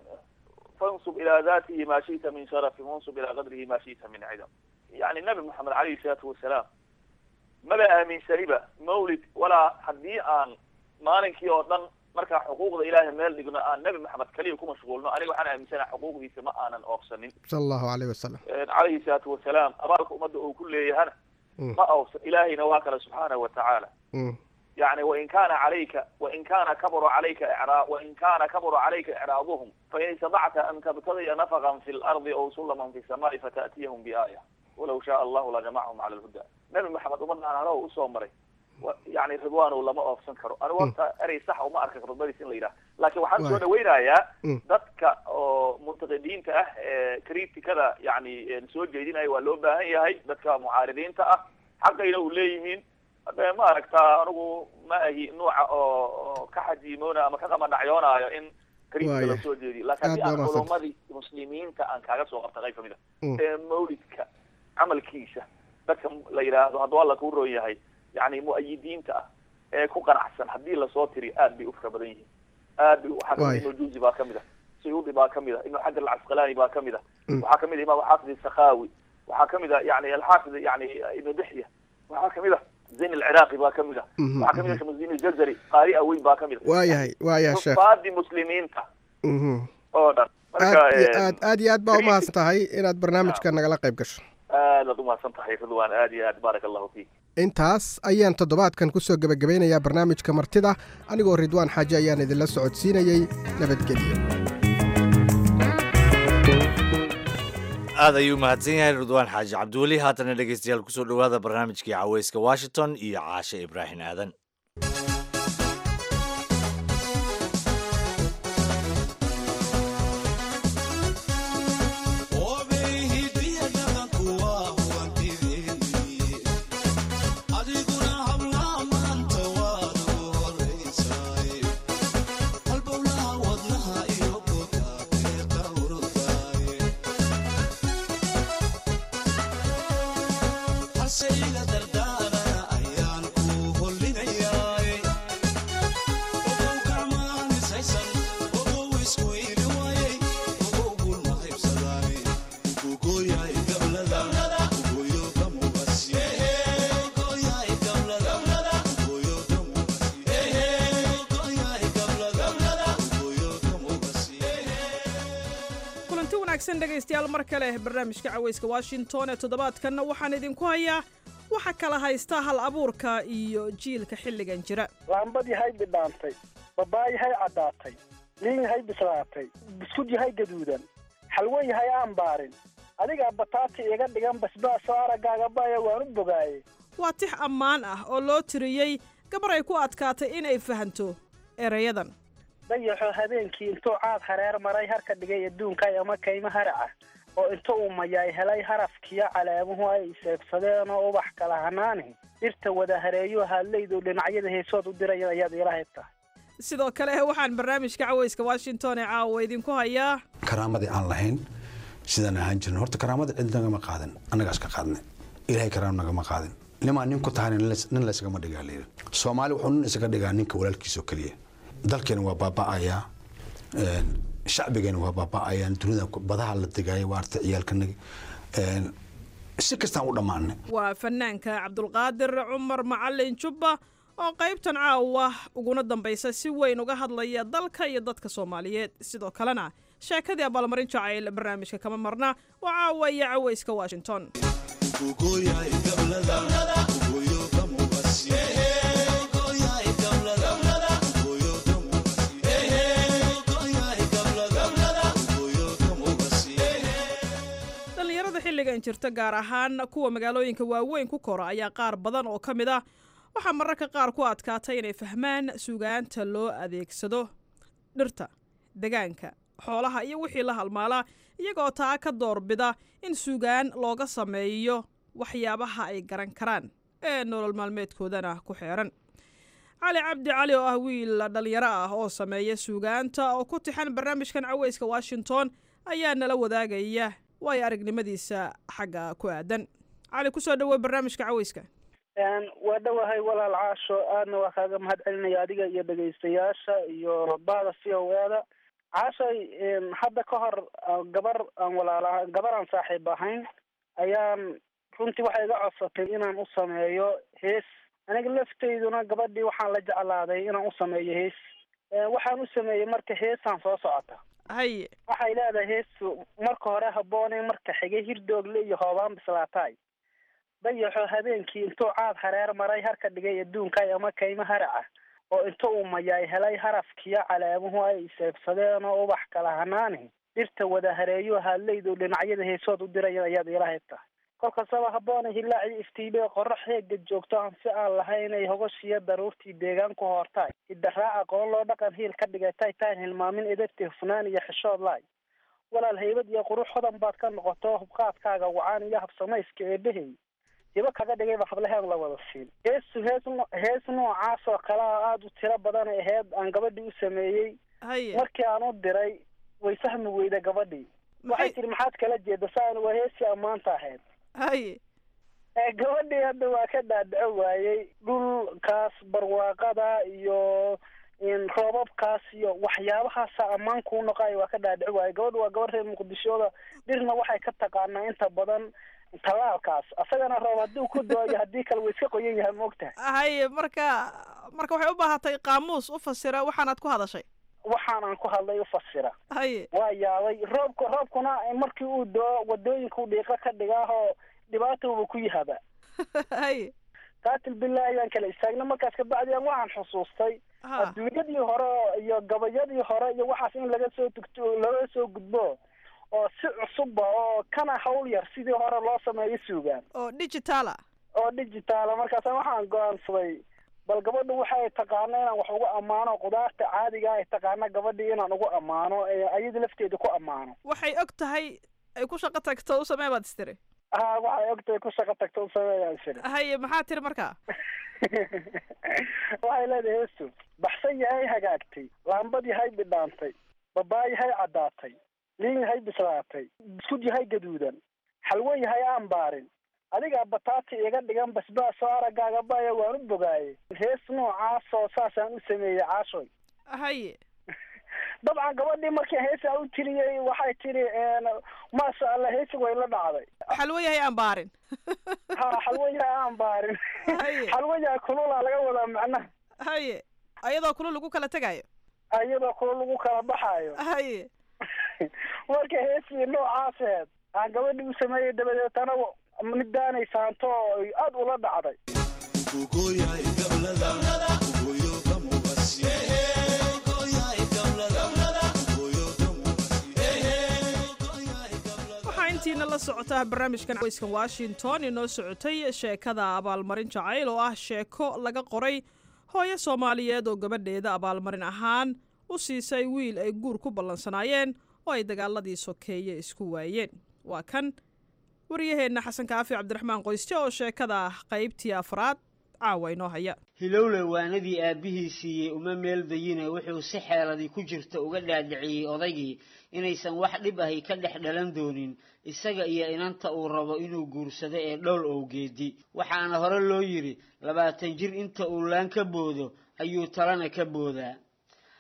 fansub ilaa datihi ma shita min sharafi wansub ilaa qadrihi ma shita min cidam yani nabi moxamed calayhi salaatu wasalaam maba aaminsaniba mawlid walaa haddii aan maalinkii oo dhan markaa xuquuqda ilaahay meel dhigno aan nabi maxamed kaliya ku mashquulno aniga waxaan aaminsanaha xuquuqdiisa ma aanan oofsanin sala allahu caleyh wasalam calayhi salaatu wasalaam abaalka ummadda uu ku leeyahana Mm. ma oofsan ilaahayna waa kale subxaanahu watacaala Mm. يعني وإن كان عليك وإن كان كبر عليك إعراض وإن كان كبر عليك إعراضهم فإن استطعت أن تبتغي نفقا في الأرض أو سلما في السماء فتأتيهم بآية ولو شاء الله لجمعهم على الهدى نبي محمد أمنا أنا له أسوى مري و- يعني رضوان ولا ما أوفسن كرو أنا وقت أري صح وما أركك رضواني سن ليلة لكن وحن واي. سوى وينايا Mm. dadka oo muntaqidiinta ah ee kritikada yani een soo jeedinaya waa loo baahan yahay dadka mucaaridiinta ah xaqayna u leeyihiin hadda ma aragtaa anigu ma ahi nuuca oo oo ka xajiimoona ama ka qamadhacyoonayo in kritika Waaya. la soo jeediyo laakiin Aad haddii baa aan mahadsan. culumadii muslimiinta aan kaaga soo qabta qayb kamid a Mm. ee mawlidka camalkiisa dadka la yidhaahdo hadduu alla kuu roon yahay yani mu'ayidiinta ah ee ku qanacsan haddii lasoo tiri aad bay u fara badan yihiin aad bay waxaa kamid Waaya. ibnu juzi baa kamid a suyuudi baa kamid a ibnu xajar alcasqalaani baa kamid a Mm. waxaa kamid a imaam xaafid sakhawi waxaa kamid a yani alxaafid yani ibnu dixya waxaa kamid a zayn alciraaqi baa kamid a Mhm, waxaa kamid a mhm. shamsuddin aljazari qaari aweyn baa kamid a waayahay waayahay sheekh xufaadii muslimiinta Mhm. oo dhan marka aad iyo eh, aad aad iyo aad baa umahadsan tahay inaad barnaamijka nagala qayb gasho aad baad umahadsan tahay ridwaan aad iyo aad baaraka allahu fiik intaas ayaan toddobaadkan ku soo gebagabeynayaa barnaamijka martida anigoo ridwaan xaaji ayaan idinla socodsiinayey nabadgelyo aad ayuu mahadsan yahay ridwaan xaaji cabdiweli haatana dhegeystayaal kusoo dhowaada barnaamijkii caweyska washington iyo caashe ibraahim aadan kulanti wanaagsan dhegaystayaal mar kale barnaamijka caweyska washington ee toddobaadkanna waxaan idinku hayaa waxa kala haysta hal abuurka iyo jiilka xilligan jira laambad yahay bidhaantay babaay yahay caddaatay liin yahay bislaatay buskud yahay gaduudan xalwo yahay aan baarin adigaa bataati iga dhigan basbaasoo araggaaga baya waan u bogaaye waa tix ammaan ah oo loo tiriyey gabar ay ku adkaatay inay fahanto erayadan dayaxoo habeenkii intuu caad hareer maray harka dhigay adduunkay ama kaymo haraca oo inta uu mayaay helay harafkiyo calaamuhu ay iseebsadeen oo ubax kala hanaani dhirta wada hareeyo haadlaydu dhinacyada heesood u diraya ayaad ila haybtaa sidoo kale waxaan barnaamijka caweyska washington ee caawa idinku hayaa karaamadii aan lahayn sidaan ahaan jirin horta karaamada cid nagama qaadin annagaas ka qaadnay ilaahay karaam nagama qaadin nimaa nin ku tahan nin laysgama dhigaa layidhi soomaali wuxuu nin isaga dhigaa ninka walaalkiisoo keliya dalkeena waa baaba'ayaa shacbigeena waa baaba'ayaan dunida badaha la degaayo waa artay ciyaalkanaga si kastaan u dhammaanay waa fanaanka cabdulqaadir cumar macalin jubba oo qaybtan caawa uguna dambaysa si weyn uga hadlaya dalka iyo dadka soomaaliyeed sidoo kalena sheekadii abaalmarin jacayl barnaamijka kama marna waa caawa iyo cawayska washington dhallinyarada xilligan jirta gaar ahaan kuwa magaalooyinka waaweyn ku kora ayaa qaar badan oo ka mid ah waxaa mararka qaar ku adkaatay inay fahmaan sugaanta loo adeegsado dhirta degaanka xoolaha iyo wixii la halmaala iyagoo taa ka doorbida in sugaan looga sameeyo waxyaabaha ay garan karaan ee nolol maalmeedkoodana ku xeeran cali cabdi cali oo ah wiil dhallinyaro ah oo sameeya suugaanta oo ku tixan barnaamijkan caweyska washington ayaa nala wadaagaya waayo aragnimadiisa xagga ku aadan cali kusoo dhawow barnaamijka caweyska waa dhowahay walaal caasho aadna waa kaaga mahad celinaya adiga iyo dhegaystayaasha iyo bahda c o eda caashay hadda ka hor gabar aan walaala gabar aan saaxiib ahayn ayaan runtii waxay iga codsatay inaan u sameeyo hees aniga lafteyduna gabadhii waxaan la jeclaaday inaan u sameeyo hees waxaan u sameeyey marka heesaan soo socota haye waxay leedahay heesu marka hore habboone marka xigay hirdoogle iyo hoobaan bislaataay dayaxo habeenkii intuu caad hareer maray harka dhigay adduunkay ama kaymo haraca oo inta uu mayaay helay harafkiyo calaamuhu ay iseebsadeen oo ubax kala hanaani dhirta wada hareeyo haadlaydu dhinacyada heesood u diraya ayaad ila hayb tahay kolkastaba habboona hilaaci iftiibee qorax heega joogto aan si aan lahayn ay hogoshiyo daruurtii deegaan ku hoortaay hidaraac aqoon loo dhaqan hiil ka dhigatay taan hilmaamin edabti hufnaan iyo xishood laay walaal haybad iyo qurux hodan baad ka noqoto hubqaadkaaga wacaan iyo habsamayska eebahey hibo kaga dhigayba hablaheen la wada siin heesu hees hees noocaas oo kale a aada u tiro badan ay aheyd aan gabadhii u sameeyey markii aan u diray way fahmi weyda gabadhii waxay tihi maxaad kala jeeda saan waa heesii ammaanta ahayd haye gabadhii hadda waa ka dhaadhaco waayey dhulkaas barwaaqada iyo roobabkaas iyo waxyaabahaasa ammaan kuu noqayo waa ka dhaadhaco waayey gabadha waa gabadh reer muqdishooda dhirna waxay ka taqaanaa inta badan tallaalkaas asagana roob haddii ku dooyo haddii kale way iska qoyan yahay maogtahay haye marka marka waxay u baahatay qaamuus u fasira waxaanaad ku hadashay waxaan aan ku hadlay u fasira haye waa yaabay roobka roobkuna markii uu doo wadooyinku dhiiqo ka dhigaahoo dhibaatauba ku yahaba haye qaatil billahi ayaan kala istaagna markaas kabacdian waxaan xusuustay adduunyadii hore iyo gabayadii hore iyo waxaas in laga soo tugto laga soo gudbo oo si cusubba oo kana hawl yar sidii hore loo sameeyo suugaan oo digitaala oo digitaala markaasa waxaan go-aansaday bal gabadhu waxay taqaana inaan wax ugu ammaano qudaarta caadiga ay taqaana gabadhii inaan ugu ammaano ayada lafteeda ku ammaano waxay og tahay ay ku shaqo tagto u samee baad istiri ha waxay og tahay ku shaqo tagto u sameeyaan istiri haye maxaa tiri markaa waxay leedahay heestu baxsan yahay hagaagtay laambad yahay bidhaantay babaay yahay caddaatay liin yahay bislaatay biskud yahay gaduudan xalwo yahay aan baarin adigaa bataati iga dhigan basbaasoo araggaaga baya waan u bogaaye hees noocaasoo saasaan u sameeyey caashoy haye dabcan gabadhii markii heesaa u tiriyey waxay tiri maasha allah heesi way la dhacday xalwo yahay aan baarin ha xalwo yahay aan baarin xalwo yahay kulula laga wadaa macnaha haye ayadoo kulul lagu kala tegayo iyadoo kulul lagu kala baxaayo haye marka heesii noocaaseed aan gabadhii u sameeyey dabadeetana midaanay saanto oo aada ula dhacday waxaa intiina la socotaa barnaamijkan weyskan washington inoo socotay sheekada abaalmarin jacayl oo ah sheeko laga qoray hooyo soomaaliyeed oo gabadheeda abaalmarin ahaan u siisay wiil ay guur ku ballansanaayeen oo ay dagaaladii sokeeye isku waayeen waa kan waryaheenna xasan kaafi cabdiraxmaan qoysje oo sheekada qaybtii afraad caawa inoo haya hilowle waanadii aabbihii siiyey uma meel dayine wuxuu si xeeladii ku jirta uga dhaadhiciyey odaygii inaysan wax dhib ahi ka dhex dhalan doonin isaga iyo inanta uu rabo inuu guursado ee dhowl owgeedi waxaana hore loo yidhi labaatan jir inta uu laan ka boodo ayuu talana ka boodaa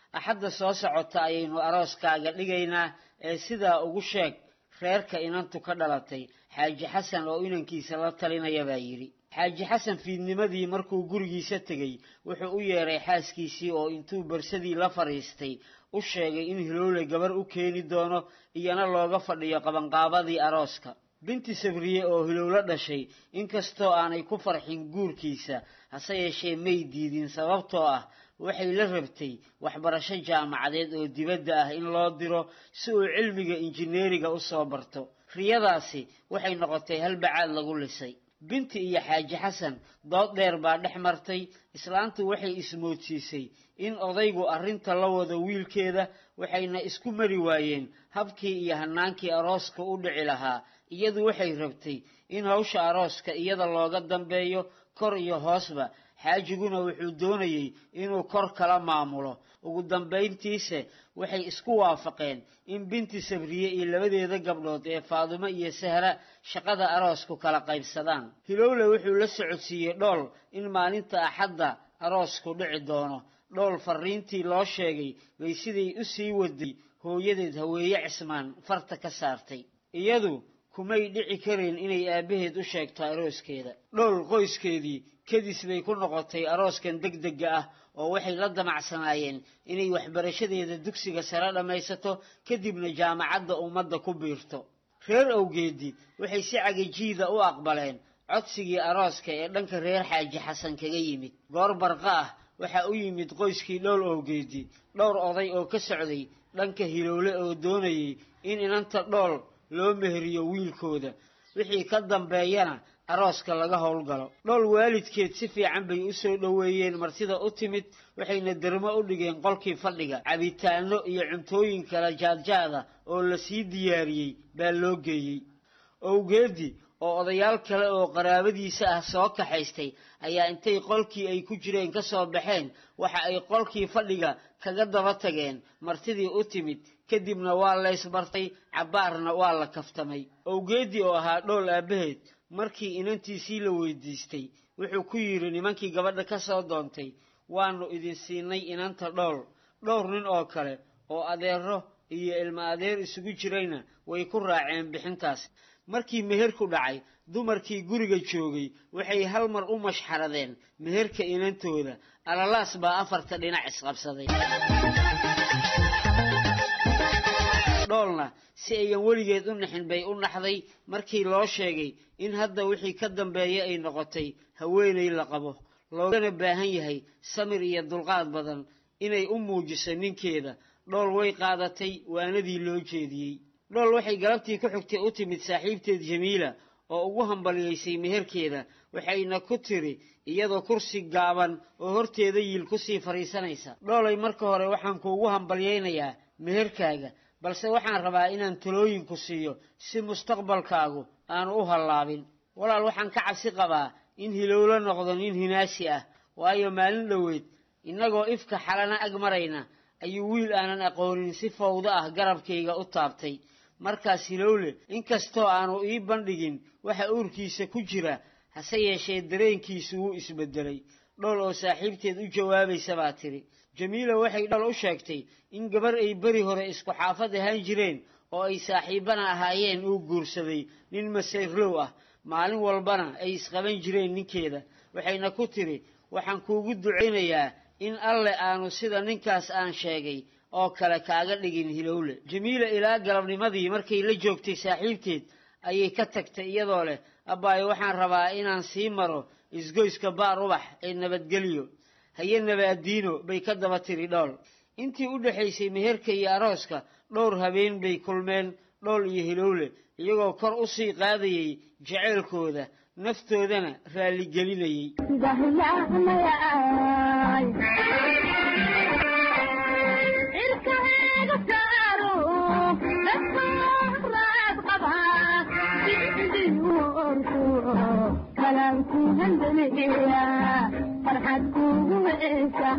axadda soo socota ayaynu arooskaaga dhigaynaa ee sidaa ugu sheeg reerka inantu ka dhalatay xaaji xasan oo inankiisa la talinaya baa yidhi xaaji xasan fiidnimadii markuu gurigiisa tegey wuxuu u yeedhay xaaskiisii oo intuu barsadii la fadhiistay u sheegay in hiloole gabar u keeni doono iyana looga fadhiyo qabanqaabadii arooska binti sabriye oo hilowlo dhashay inkastoo aanay ku farxin guurkiisa hase yeeshee may diidin sababtoo ah waxay la rabtay waxbarasho jaamacadeed oo dibadda ah in loo diro si uu cilmiga injineeriga u soo barto riyadaasi waxay noqotay halbacaad lagu lisay binti iyo xaaji xasan dood dheer baa dhex martay islaantu waxay ismoodsiisay in odaygu arrinta la wado wiilkeeda waxayna isku mari waayeen habkii iyo hannaankii arooska u dhici lahaa iyadu waxay rabtay in hawsha arooska iyada looga dambeeyo kor iyo hoosba xaajiguna wuxuu doonayey inuu kor kala maamulo ugu dambayntiise waxay isku waafaqeen in binti sabriye iyo labadeeda gabdhood ee faadumo iyo sahra shaqada aroosku kala qaybsadaan hilowle wuxuu la socodsiiyey dhool in maalinta axadda aroosku dhici doono dhool farriintii loo sheegay bay siday u sii waday hooyadeed haweeye cismaan farta ka saartay iyadu kumay dhici karayn inay aabbaheed u sheegto arooskeeda dhowl qoyskeedii kadis bay ku noqotay arooskan degdega ah oo waxay la damacsanaayeen inay waxbarashadeeda dugsiga sare dhammaysato kadibna jaamacadda ummadda ku biirto reer awgeedi waxay si cagajiida u aqbaleen codsigii arooska ee dhanka reer xaaji xasan kaga yimid goor barqa ah waxaa u yimid qoyskii dhowl awgeedi dhowr oday oo ka socday dhanka hilowle oo doonayay in inanta dhool loo meheriyo wiilkooda wixii ka dambeeyana arooska laga howlgalo dhool waalidkeed si fiican bay u soo dhoweeyeen martida u timid waxayna dermo u dhigeen qolkii fadhiga cabitaano iyo cuntooyin kala jaadjaada oo la sii diyaariyey baa loo geeyey owgeedi oo odayaal kale oo qaraabadiisa ah soo kaxaystay ayaa intay qolkii ay ku jireen ka soo baxeen waxa ay qolkii fadhiga kaga daba tageen martidii u timid kadibna waa laysbartay cabbaarna waa la kaftamay owgeedii oo ahaa dhool aabbaheed markii inantiisii la weydiistay wuxuu ku yidhi nimankii gabadha ka soo doontay waannu idin siinay inanta dhool dhowr nin oo kale oo adeero iyo ilmo adeer isugu jirayna way ku raaceen bixintaas markii meherku dhacay dumarkii guriga joogay waxay hal mar u mashxaradeen meherka inantooda alalaas baa afarta dhinac isqabsaday dhoolna si ayan weligeed u naxin bay u naxday markii loo sheegay in hadda wixii ka dambeeya ay noqotay haweenay la qabo loogana baahan yahay samir iyo dulqaad badan inay u muujiso ninkeeda dhool way qaadatay waanadii loo jeediyey dhool waxay galabtii ku xigtay u timid saaxiibteed jamiila oo ugu hambaliyaysay meherkeeda waxayna ku tiri iyadoo kursi gaaban oo horteeda yiil kusii fadhiisanaysa dhoolay marka hore waxaan kuugu hambalyaynayaa meherkaaga balse waxaan rabaa inaan talooyinku siiyo si mustaqbalkaagu aanu u hallaabin walaal waxaan ka cabsi qabaa in hilowlo noqdo nin hinaasi ah waayo maalin dhoweed innagoo ifka xalana ag marayna ayuu wiil aanan aqoonin si fawdo ah garabkayga u taabtay markaas hilowle inkastoo aanu ii bandhigin waxa uurkiisa ku jira hase yeeshee dareenkiisu wuu isbeddelay dhool oo saaxiibteed u jawaabaysa baa tidhi jamiila waxay dhool u sheegtay in gabar ay beri hore isku xaafad ahaan jireen oo ay saaxiibbana ahaayeen uu guursaday nin masayrlow ah maalin walbana ay isqaban jireen ninkeeda waxayna ku tidhi waxaan kuugu ducaynayaa in alle aanu sida ninkaas aan sheegay oo kale kaaga dhigin hilowle jamiila ilaa galabnimadii markay la joogtay saaxiibteed ayay ka tagtay iyadoo leh abbaayo waxaan rabaa inaan sii maro isgoyska baar ubax ee nabadgelyo haye nabaadiino bay ka daba tiri dhool intii u dhexaysay meherka iyo arooska dhowr habeen bay kulmeen dhool iyo hilowle iyagoo kor u sii qaadayay jaceylkooda naftoodana raalligelinayay farxad kugu heesa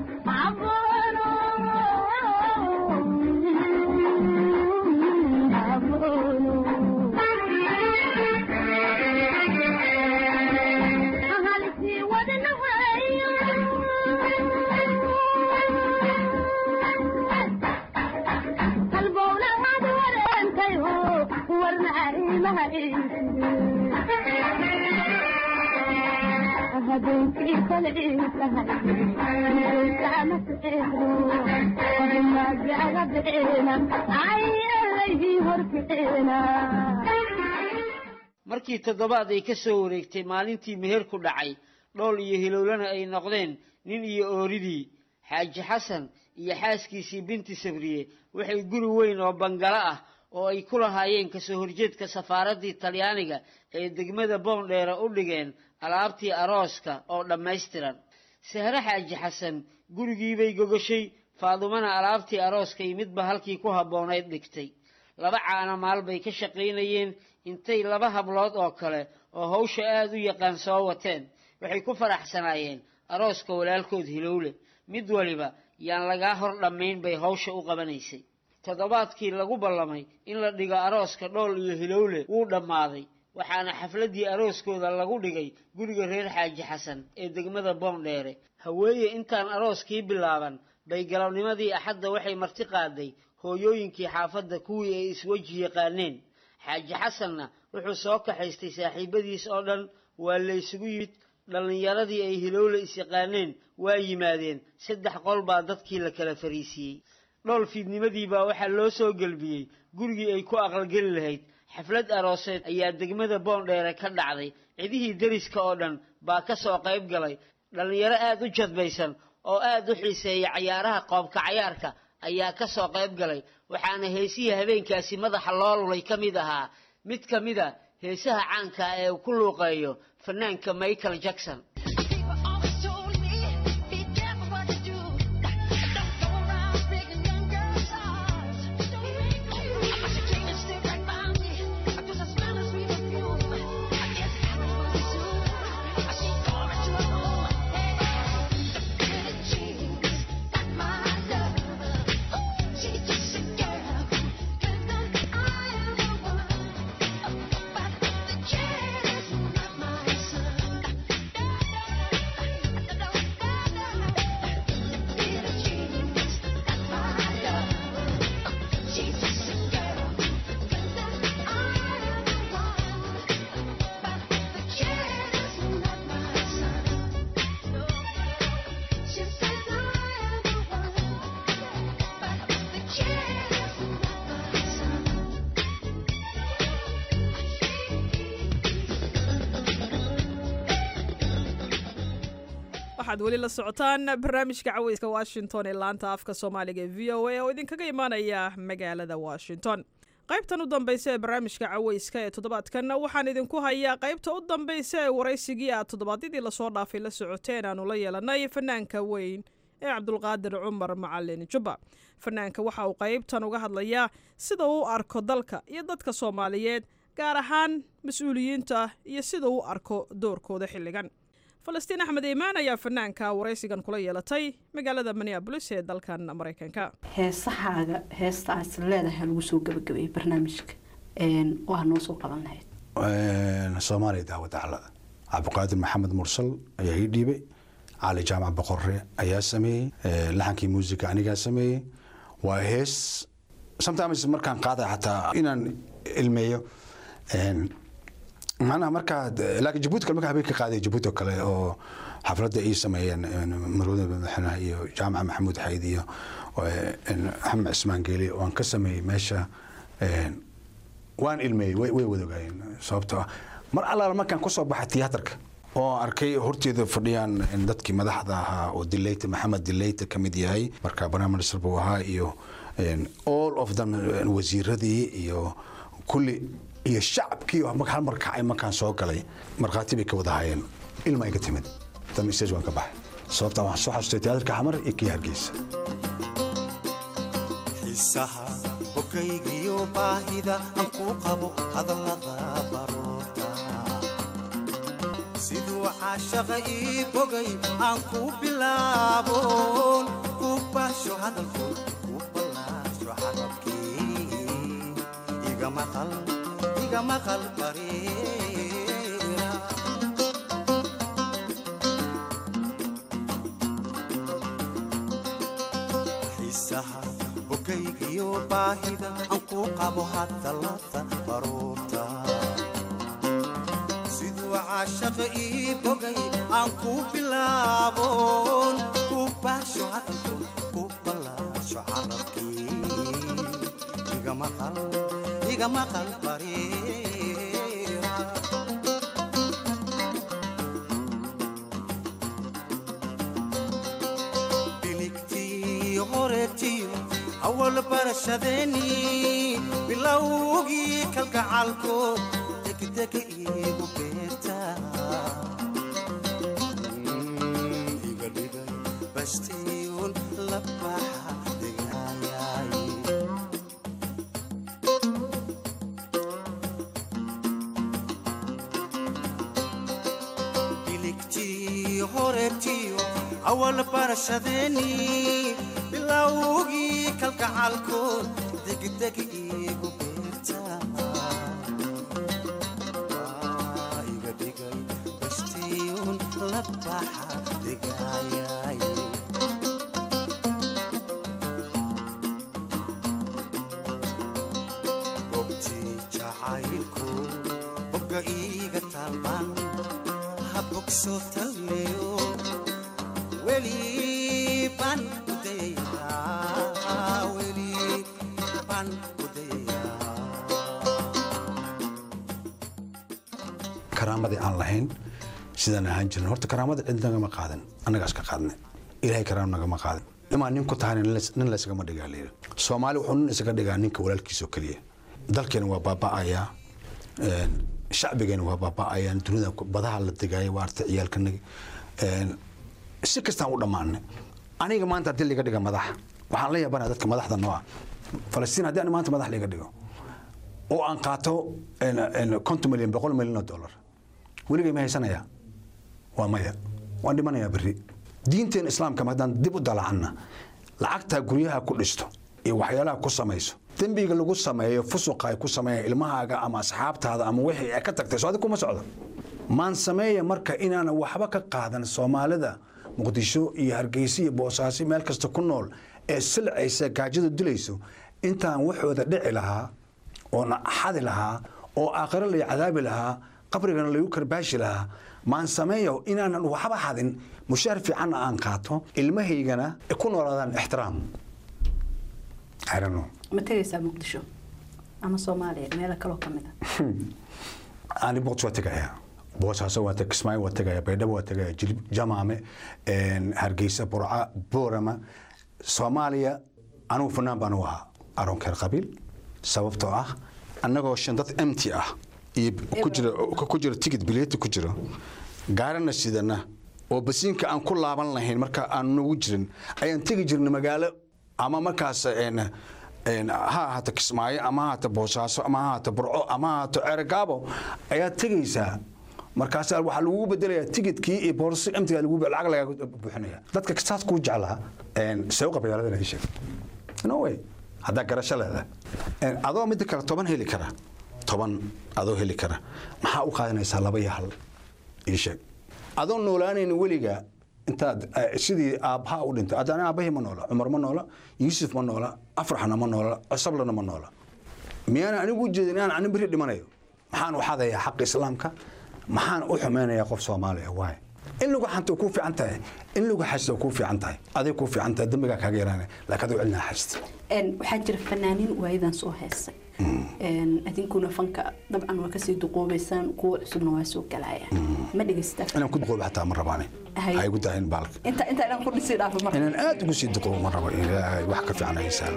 habeenkii kolcii tahay kama sixiro magaga bixina ayalayhii horkicina markii toddobaad ay ka soo wareegtay maalintii meher ku dhacay dhool iyo hilowlana ay noqdeen nin iyo ooridii xaaji xasan iyo xaaskiisii binti sabriye waxay guri weyn oo bangalo ah oo ay ku lahaayeen kasoo horjeedka safaaraddii talyaaniga ee degmada boondheere u dhigeen alaabtii arooska oo dhammaystiran sahre xaaji xasan gurigiibay gogashay faadumana alaabtii arooska iyo midba halkii ku habboonayd dhigtay laba caana maal bay ka shaqaynayeen intay laba hablood oo kale oo hawsha aada u yaqaan soo wateen waxay ku faraxsanaayeen arooska walaalkood hilowle mid waliba yaan lagaa hor dhammayn bay hawsha u qabanaysay toddobaadkii lagu ballamay in la dhigo arooska dhool iyo hilowle wuu dhammaaday waxaana xafladdii arooskooda lagu dhigay guriga reer xaaji xasan ee degmada boondheere haweeye intaan arooskii bilaaban bay galabnimadii axadda waxay marti qaaday hooyooyinkii xaafadda kuwii ay isweji yaqaaneen xaaji xasanna wuxuu soo kaxaystay saaxiibadiis oo dhan waa la ysugu yimid dhallinyaradii ay hilowle isyaqaaneen waa yimaadeen saddex qol baa dadkii la kala fariisiiyey dhool fiidnimadii baa waxaa loo soo gelbiyey gurigii ay ku aqalgeli lahayd xaflad arooseed ayaa degmada boondheere ka dhacday cidihii deriska oo dhan baa ka soo qayb galay dhallinyaro aada u jadbaysan oo aada u xiiseeya cayaaraha qoobka cayaarka ayaa ka soo qayb galay waxaana heesihii habeenkaasi madaxa loo lulay ka mid ahaa mid ka mid a heesaha caanka ah ee uu ku luuqeeyo fanaanka michael jackson waxaad weli la socotaan barnaamijka caweyska washington ee laanta afka soomaaliga ee v o a oo idinkaga imaanaya magaalada washington qaybtan u dambeysa ee barnaamijka caweyska ee toddobaadkan waxaan idinku hayaa qaybta u dambeysa ee waraysigii aad toddobaadyadii lasoo dhaafay la socoteen aanu la yeelanay fanaanka weyn ee cabdulqaadir cumar macalin jubba fanaanka waxa uu qaybtan uga hadlayaa sida uu u arko dalka iyo dadka soomaaliyeed gaar ahaan mas-uuliyiinta iyo sida uu u arko doorkooda xilligan falastiin axmed iimaan ayaa fanaanka waraysigan kula yeelatay magaalada minneabolis ee dalkan maraykanka heesahaaga heestaas leedahay lagu soo gabagabeeyey barnaamijka waa noo soo qaban lahayd soomaaliya daawada calada cabdiqaadir maxamed mursal ayaa ii dhiibay cali jaamac boqorre ayaa sameeyey laxankii muusiga anigaa sameeyey waa hees sometimes markaan qaadaya xataa inaan ilmeeyo macnaha markaa laakiin jabuuti kale markaa habeenka qaaday jabuuti oo kale oo xafladda ii sameeyeen marwada madaxweynaha iyo jaamaca maxamuud xayd iyo axmed cismaan geeli waan ka sameeyey meesha waan ilmeeyey way way wadogaayeen sababtoo ah mar allaala markaan kusoo baxay tiyaatarka oo arkay horteeda fadhiyaan dadkii madaxda ahaa oo dileyta maxamed dileyta ka mid yahay marka prime minister buu ahaa iyo all of them wasiiradii iyo kulli iyo shacabkii hal mar kacay markaan soo galay markhaati bay ka wada hayeen ilma ay ka timid dan stage waan ka baxay sababtaa waxaan soo xasustay tiyaatarka xamar iyo kii hargeysa xiisaha bogaygiyo baahida aan ku qabo hadallada baroorta siduu caashaqa ii bogay aan ku bilaabon ku baasho hadalku ku ballaasho carabkii iga maqal iga maqal bareera xiisaha bogaygiyo baahida aan ku qabo hadallada baroorta siduu caashaqa ii bogay aan ku bilaaboon ku baasho hadalku ku ballaasho carabkii iga maqal iga maqal bariira biligtii horeetiyo awal barashadeennii bilowgii kalgacalkood degdega iigu beerta iga dhigay bastiyuun la baxa degaayay biligtii horeetiyo awal barashadeennii bilowgii kalgacalkood degdeg iigu beerta Waa iga dhigay bastiyuun la baxa degaayay gobtii jacaylku bogga iiga taalban ha bogsoo talmeyo weli baan ku dayayaa weli baan ku dayayaa karaamadii aan lahayn sidaan ahaan jirin horta karaamada cid nagama qaadan annagaas ka qaadnay ilaahay karaam nagama qaadan imaa nin ku tahayna nin lays- nin laysgama dhigaa layidhi soomaali wuxuu nin isaga dhigaa ninka walaalkiisa oo keliya dalkeena waa baaba'ayaa een, shacbigeena waa baaba'ayaan dunida ku- badaha la degaaya waa arta ciyaalkanagi een, si kastaan u dhammaanay aniga maanta haddii liga dhiga madax waxaan la yaabanaya dadka madaxda noo ah falastiin haddii ani maanta madax liga dhigo oo aan qaato een, een, konton milyan boqol milyan oo dollar weligay ma haysanaya waa maya waan dhimanayaa berri diinteena islaamka ma haddaan dib u dalacanna lacagtaa guryaha ku dhisto iyo waxyaalaha ku samayso dembiga lagu sameeyo fusuqa ay ku sameeyaan ilmahaaga ama asxaabtaada ama wixii ay ka tagtay soo adig kuma socdo maan sameeya marka inaanan waxba ka qaadan soomaalida muqdisho iyo hargeysa iyo boosaaso meel kasta ku nool ee silcaysa gaajada dilayso intaan waxooda dhici lahaa oona xadi lahaa oo aakhiro lay cadaabi lahaa qabrigana lagu karbaashi lahaa maan sameeyo inaanan waxba xadin mushaar fiicanna aan qaato ilmahaygana ay ku noolaadaan ixtiraam I don't know. ma tegaysaa muqdisho ama soomaaliya meelo kaloo ka mid a ani boqos waa tegaya boosaaso waa teg kismaayo waa tegaya baydhabo waa tegaya jilib jamaame een, hargeysa burca boorama soomaaliya anugu fanaan baan u ahaa aroonkeer qabiil sababtoo ah annagoo shan dad empty ah iyo ku jira ku jira ticket bileeti ku jiro gaarana sidana oo basiinka aan ku laaban lahayn marka aan nagu jirin ayaan tegi jirnay magaalo ama markaas een, een, ha ahaato kismaayo ama ha ahaato boosaaso ama ha ahaato burco ama ha ahaato ceergaabo ayaad tegaysaa markaas waxaa lagugu bedelayaa tigidkii iyo boorsi emtiga lagu lacag lagaaga buuxinaya dadka saas kuu jeclaa een, sewqa magaalada ii sheeg no way haddaa garasho leedahay Een, adoo midda kale toban heli kara toban adoo heli kara maxaa u qaadanaysaa laba iyo hal ii sheeg adoo noolaanayna weliga intaad eh, sidii aabbaha u dhintay haddana aabbahii ma noola cumar ma noola yuusuf ma noola afraxna ma noola cosablana ma noola miyaana anigu u jeedin inaan ani beri dhimanayo maxaan u xadayaa xaqa islaamka maxaan u xumaynayaa qof soomaaliya waay in lagu xanta kuu fiican tahay in lagu xasta kuu fiican tahay aday kuu fiican tahay dembigaa kaaga yaraanaya laakiin aduu cilnaa xasta Een, waxaa jira fanaaniin waayadan soo heesay Een, idinkuna fanka dabcan waa kasii duqoobaysaan kuwa cusubna waa soo galayaan ma dhegeystaa inaan ku duqoobo xataa ma rabaane Hay. ha igu dahin baalka inta inta inaan ku dhisi dhaafo marka inaan aad ugu sii duqoobo ma rabo ilaahay wax ka fiican haysaa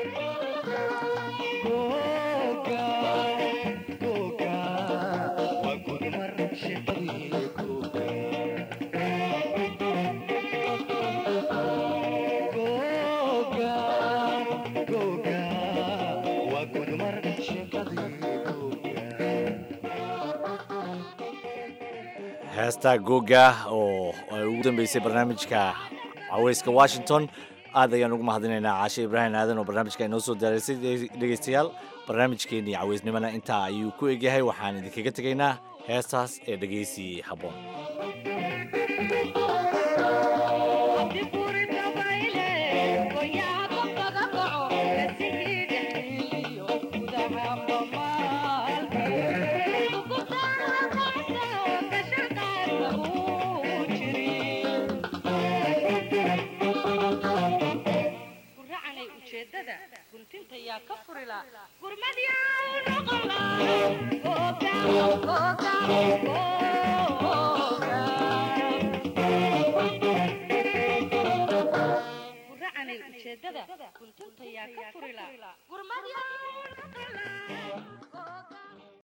heesta googa oo ay ugu dambeysay barnaamijka caweyska washington aad ayaan ugu mahadinaynaa caashe ibraahim aadan oo barnaamijka inoo soo diyaarisay dhegeystayaal barnaamijkeennii caweysnimana intaa ayuu ku egyahay waxaan idinkaga tegaynaa heestaas ee dhegeysi habboon Thank you. ujeedada kuntunta yaa ka furila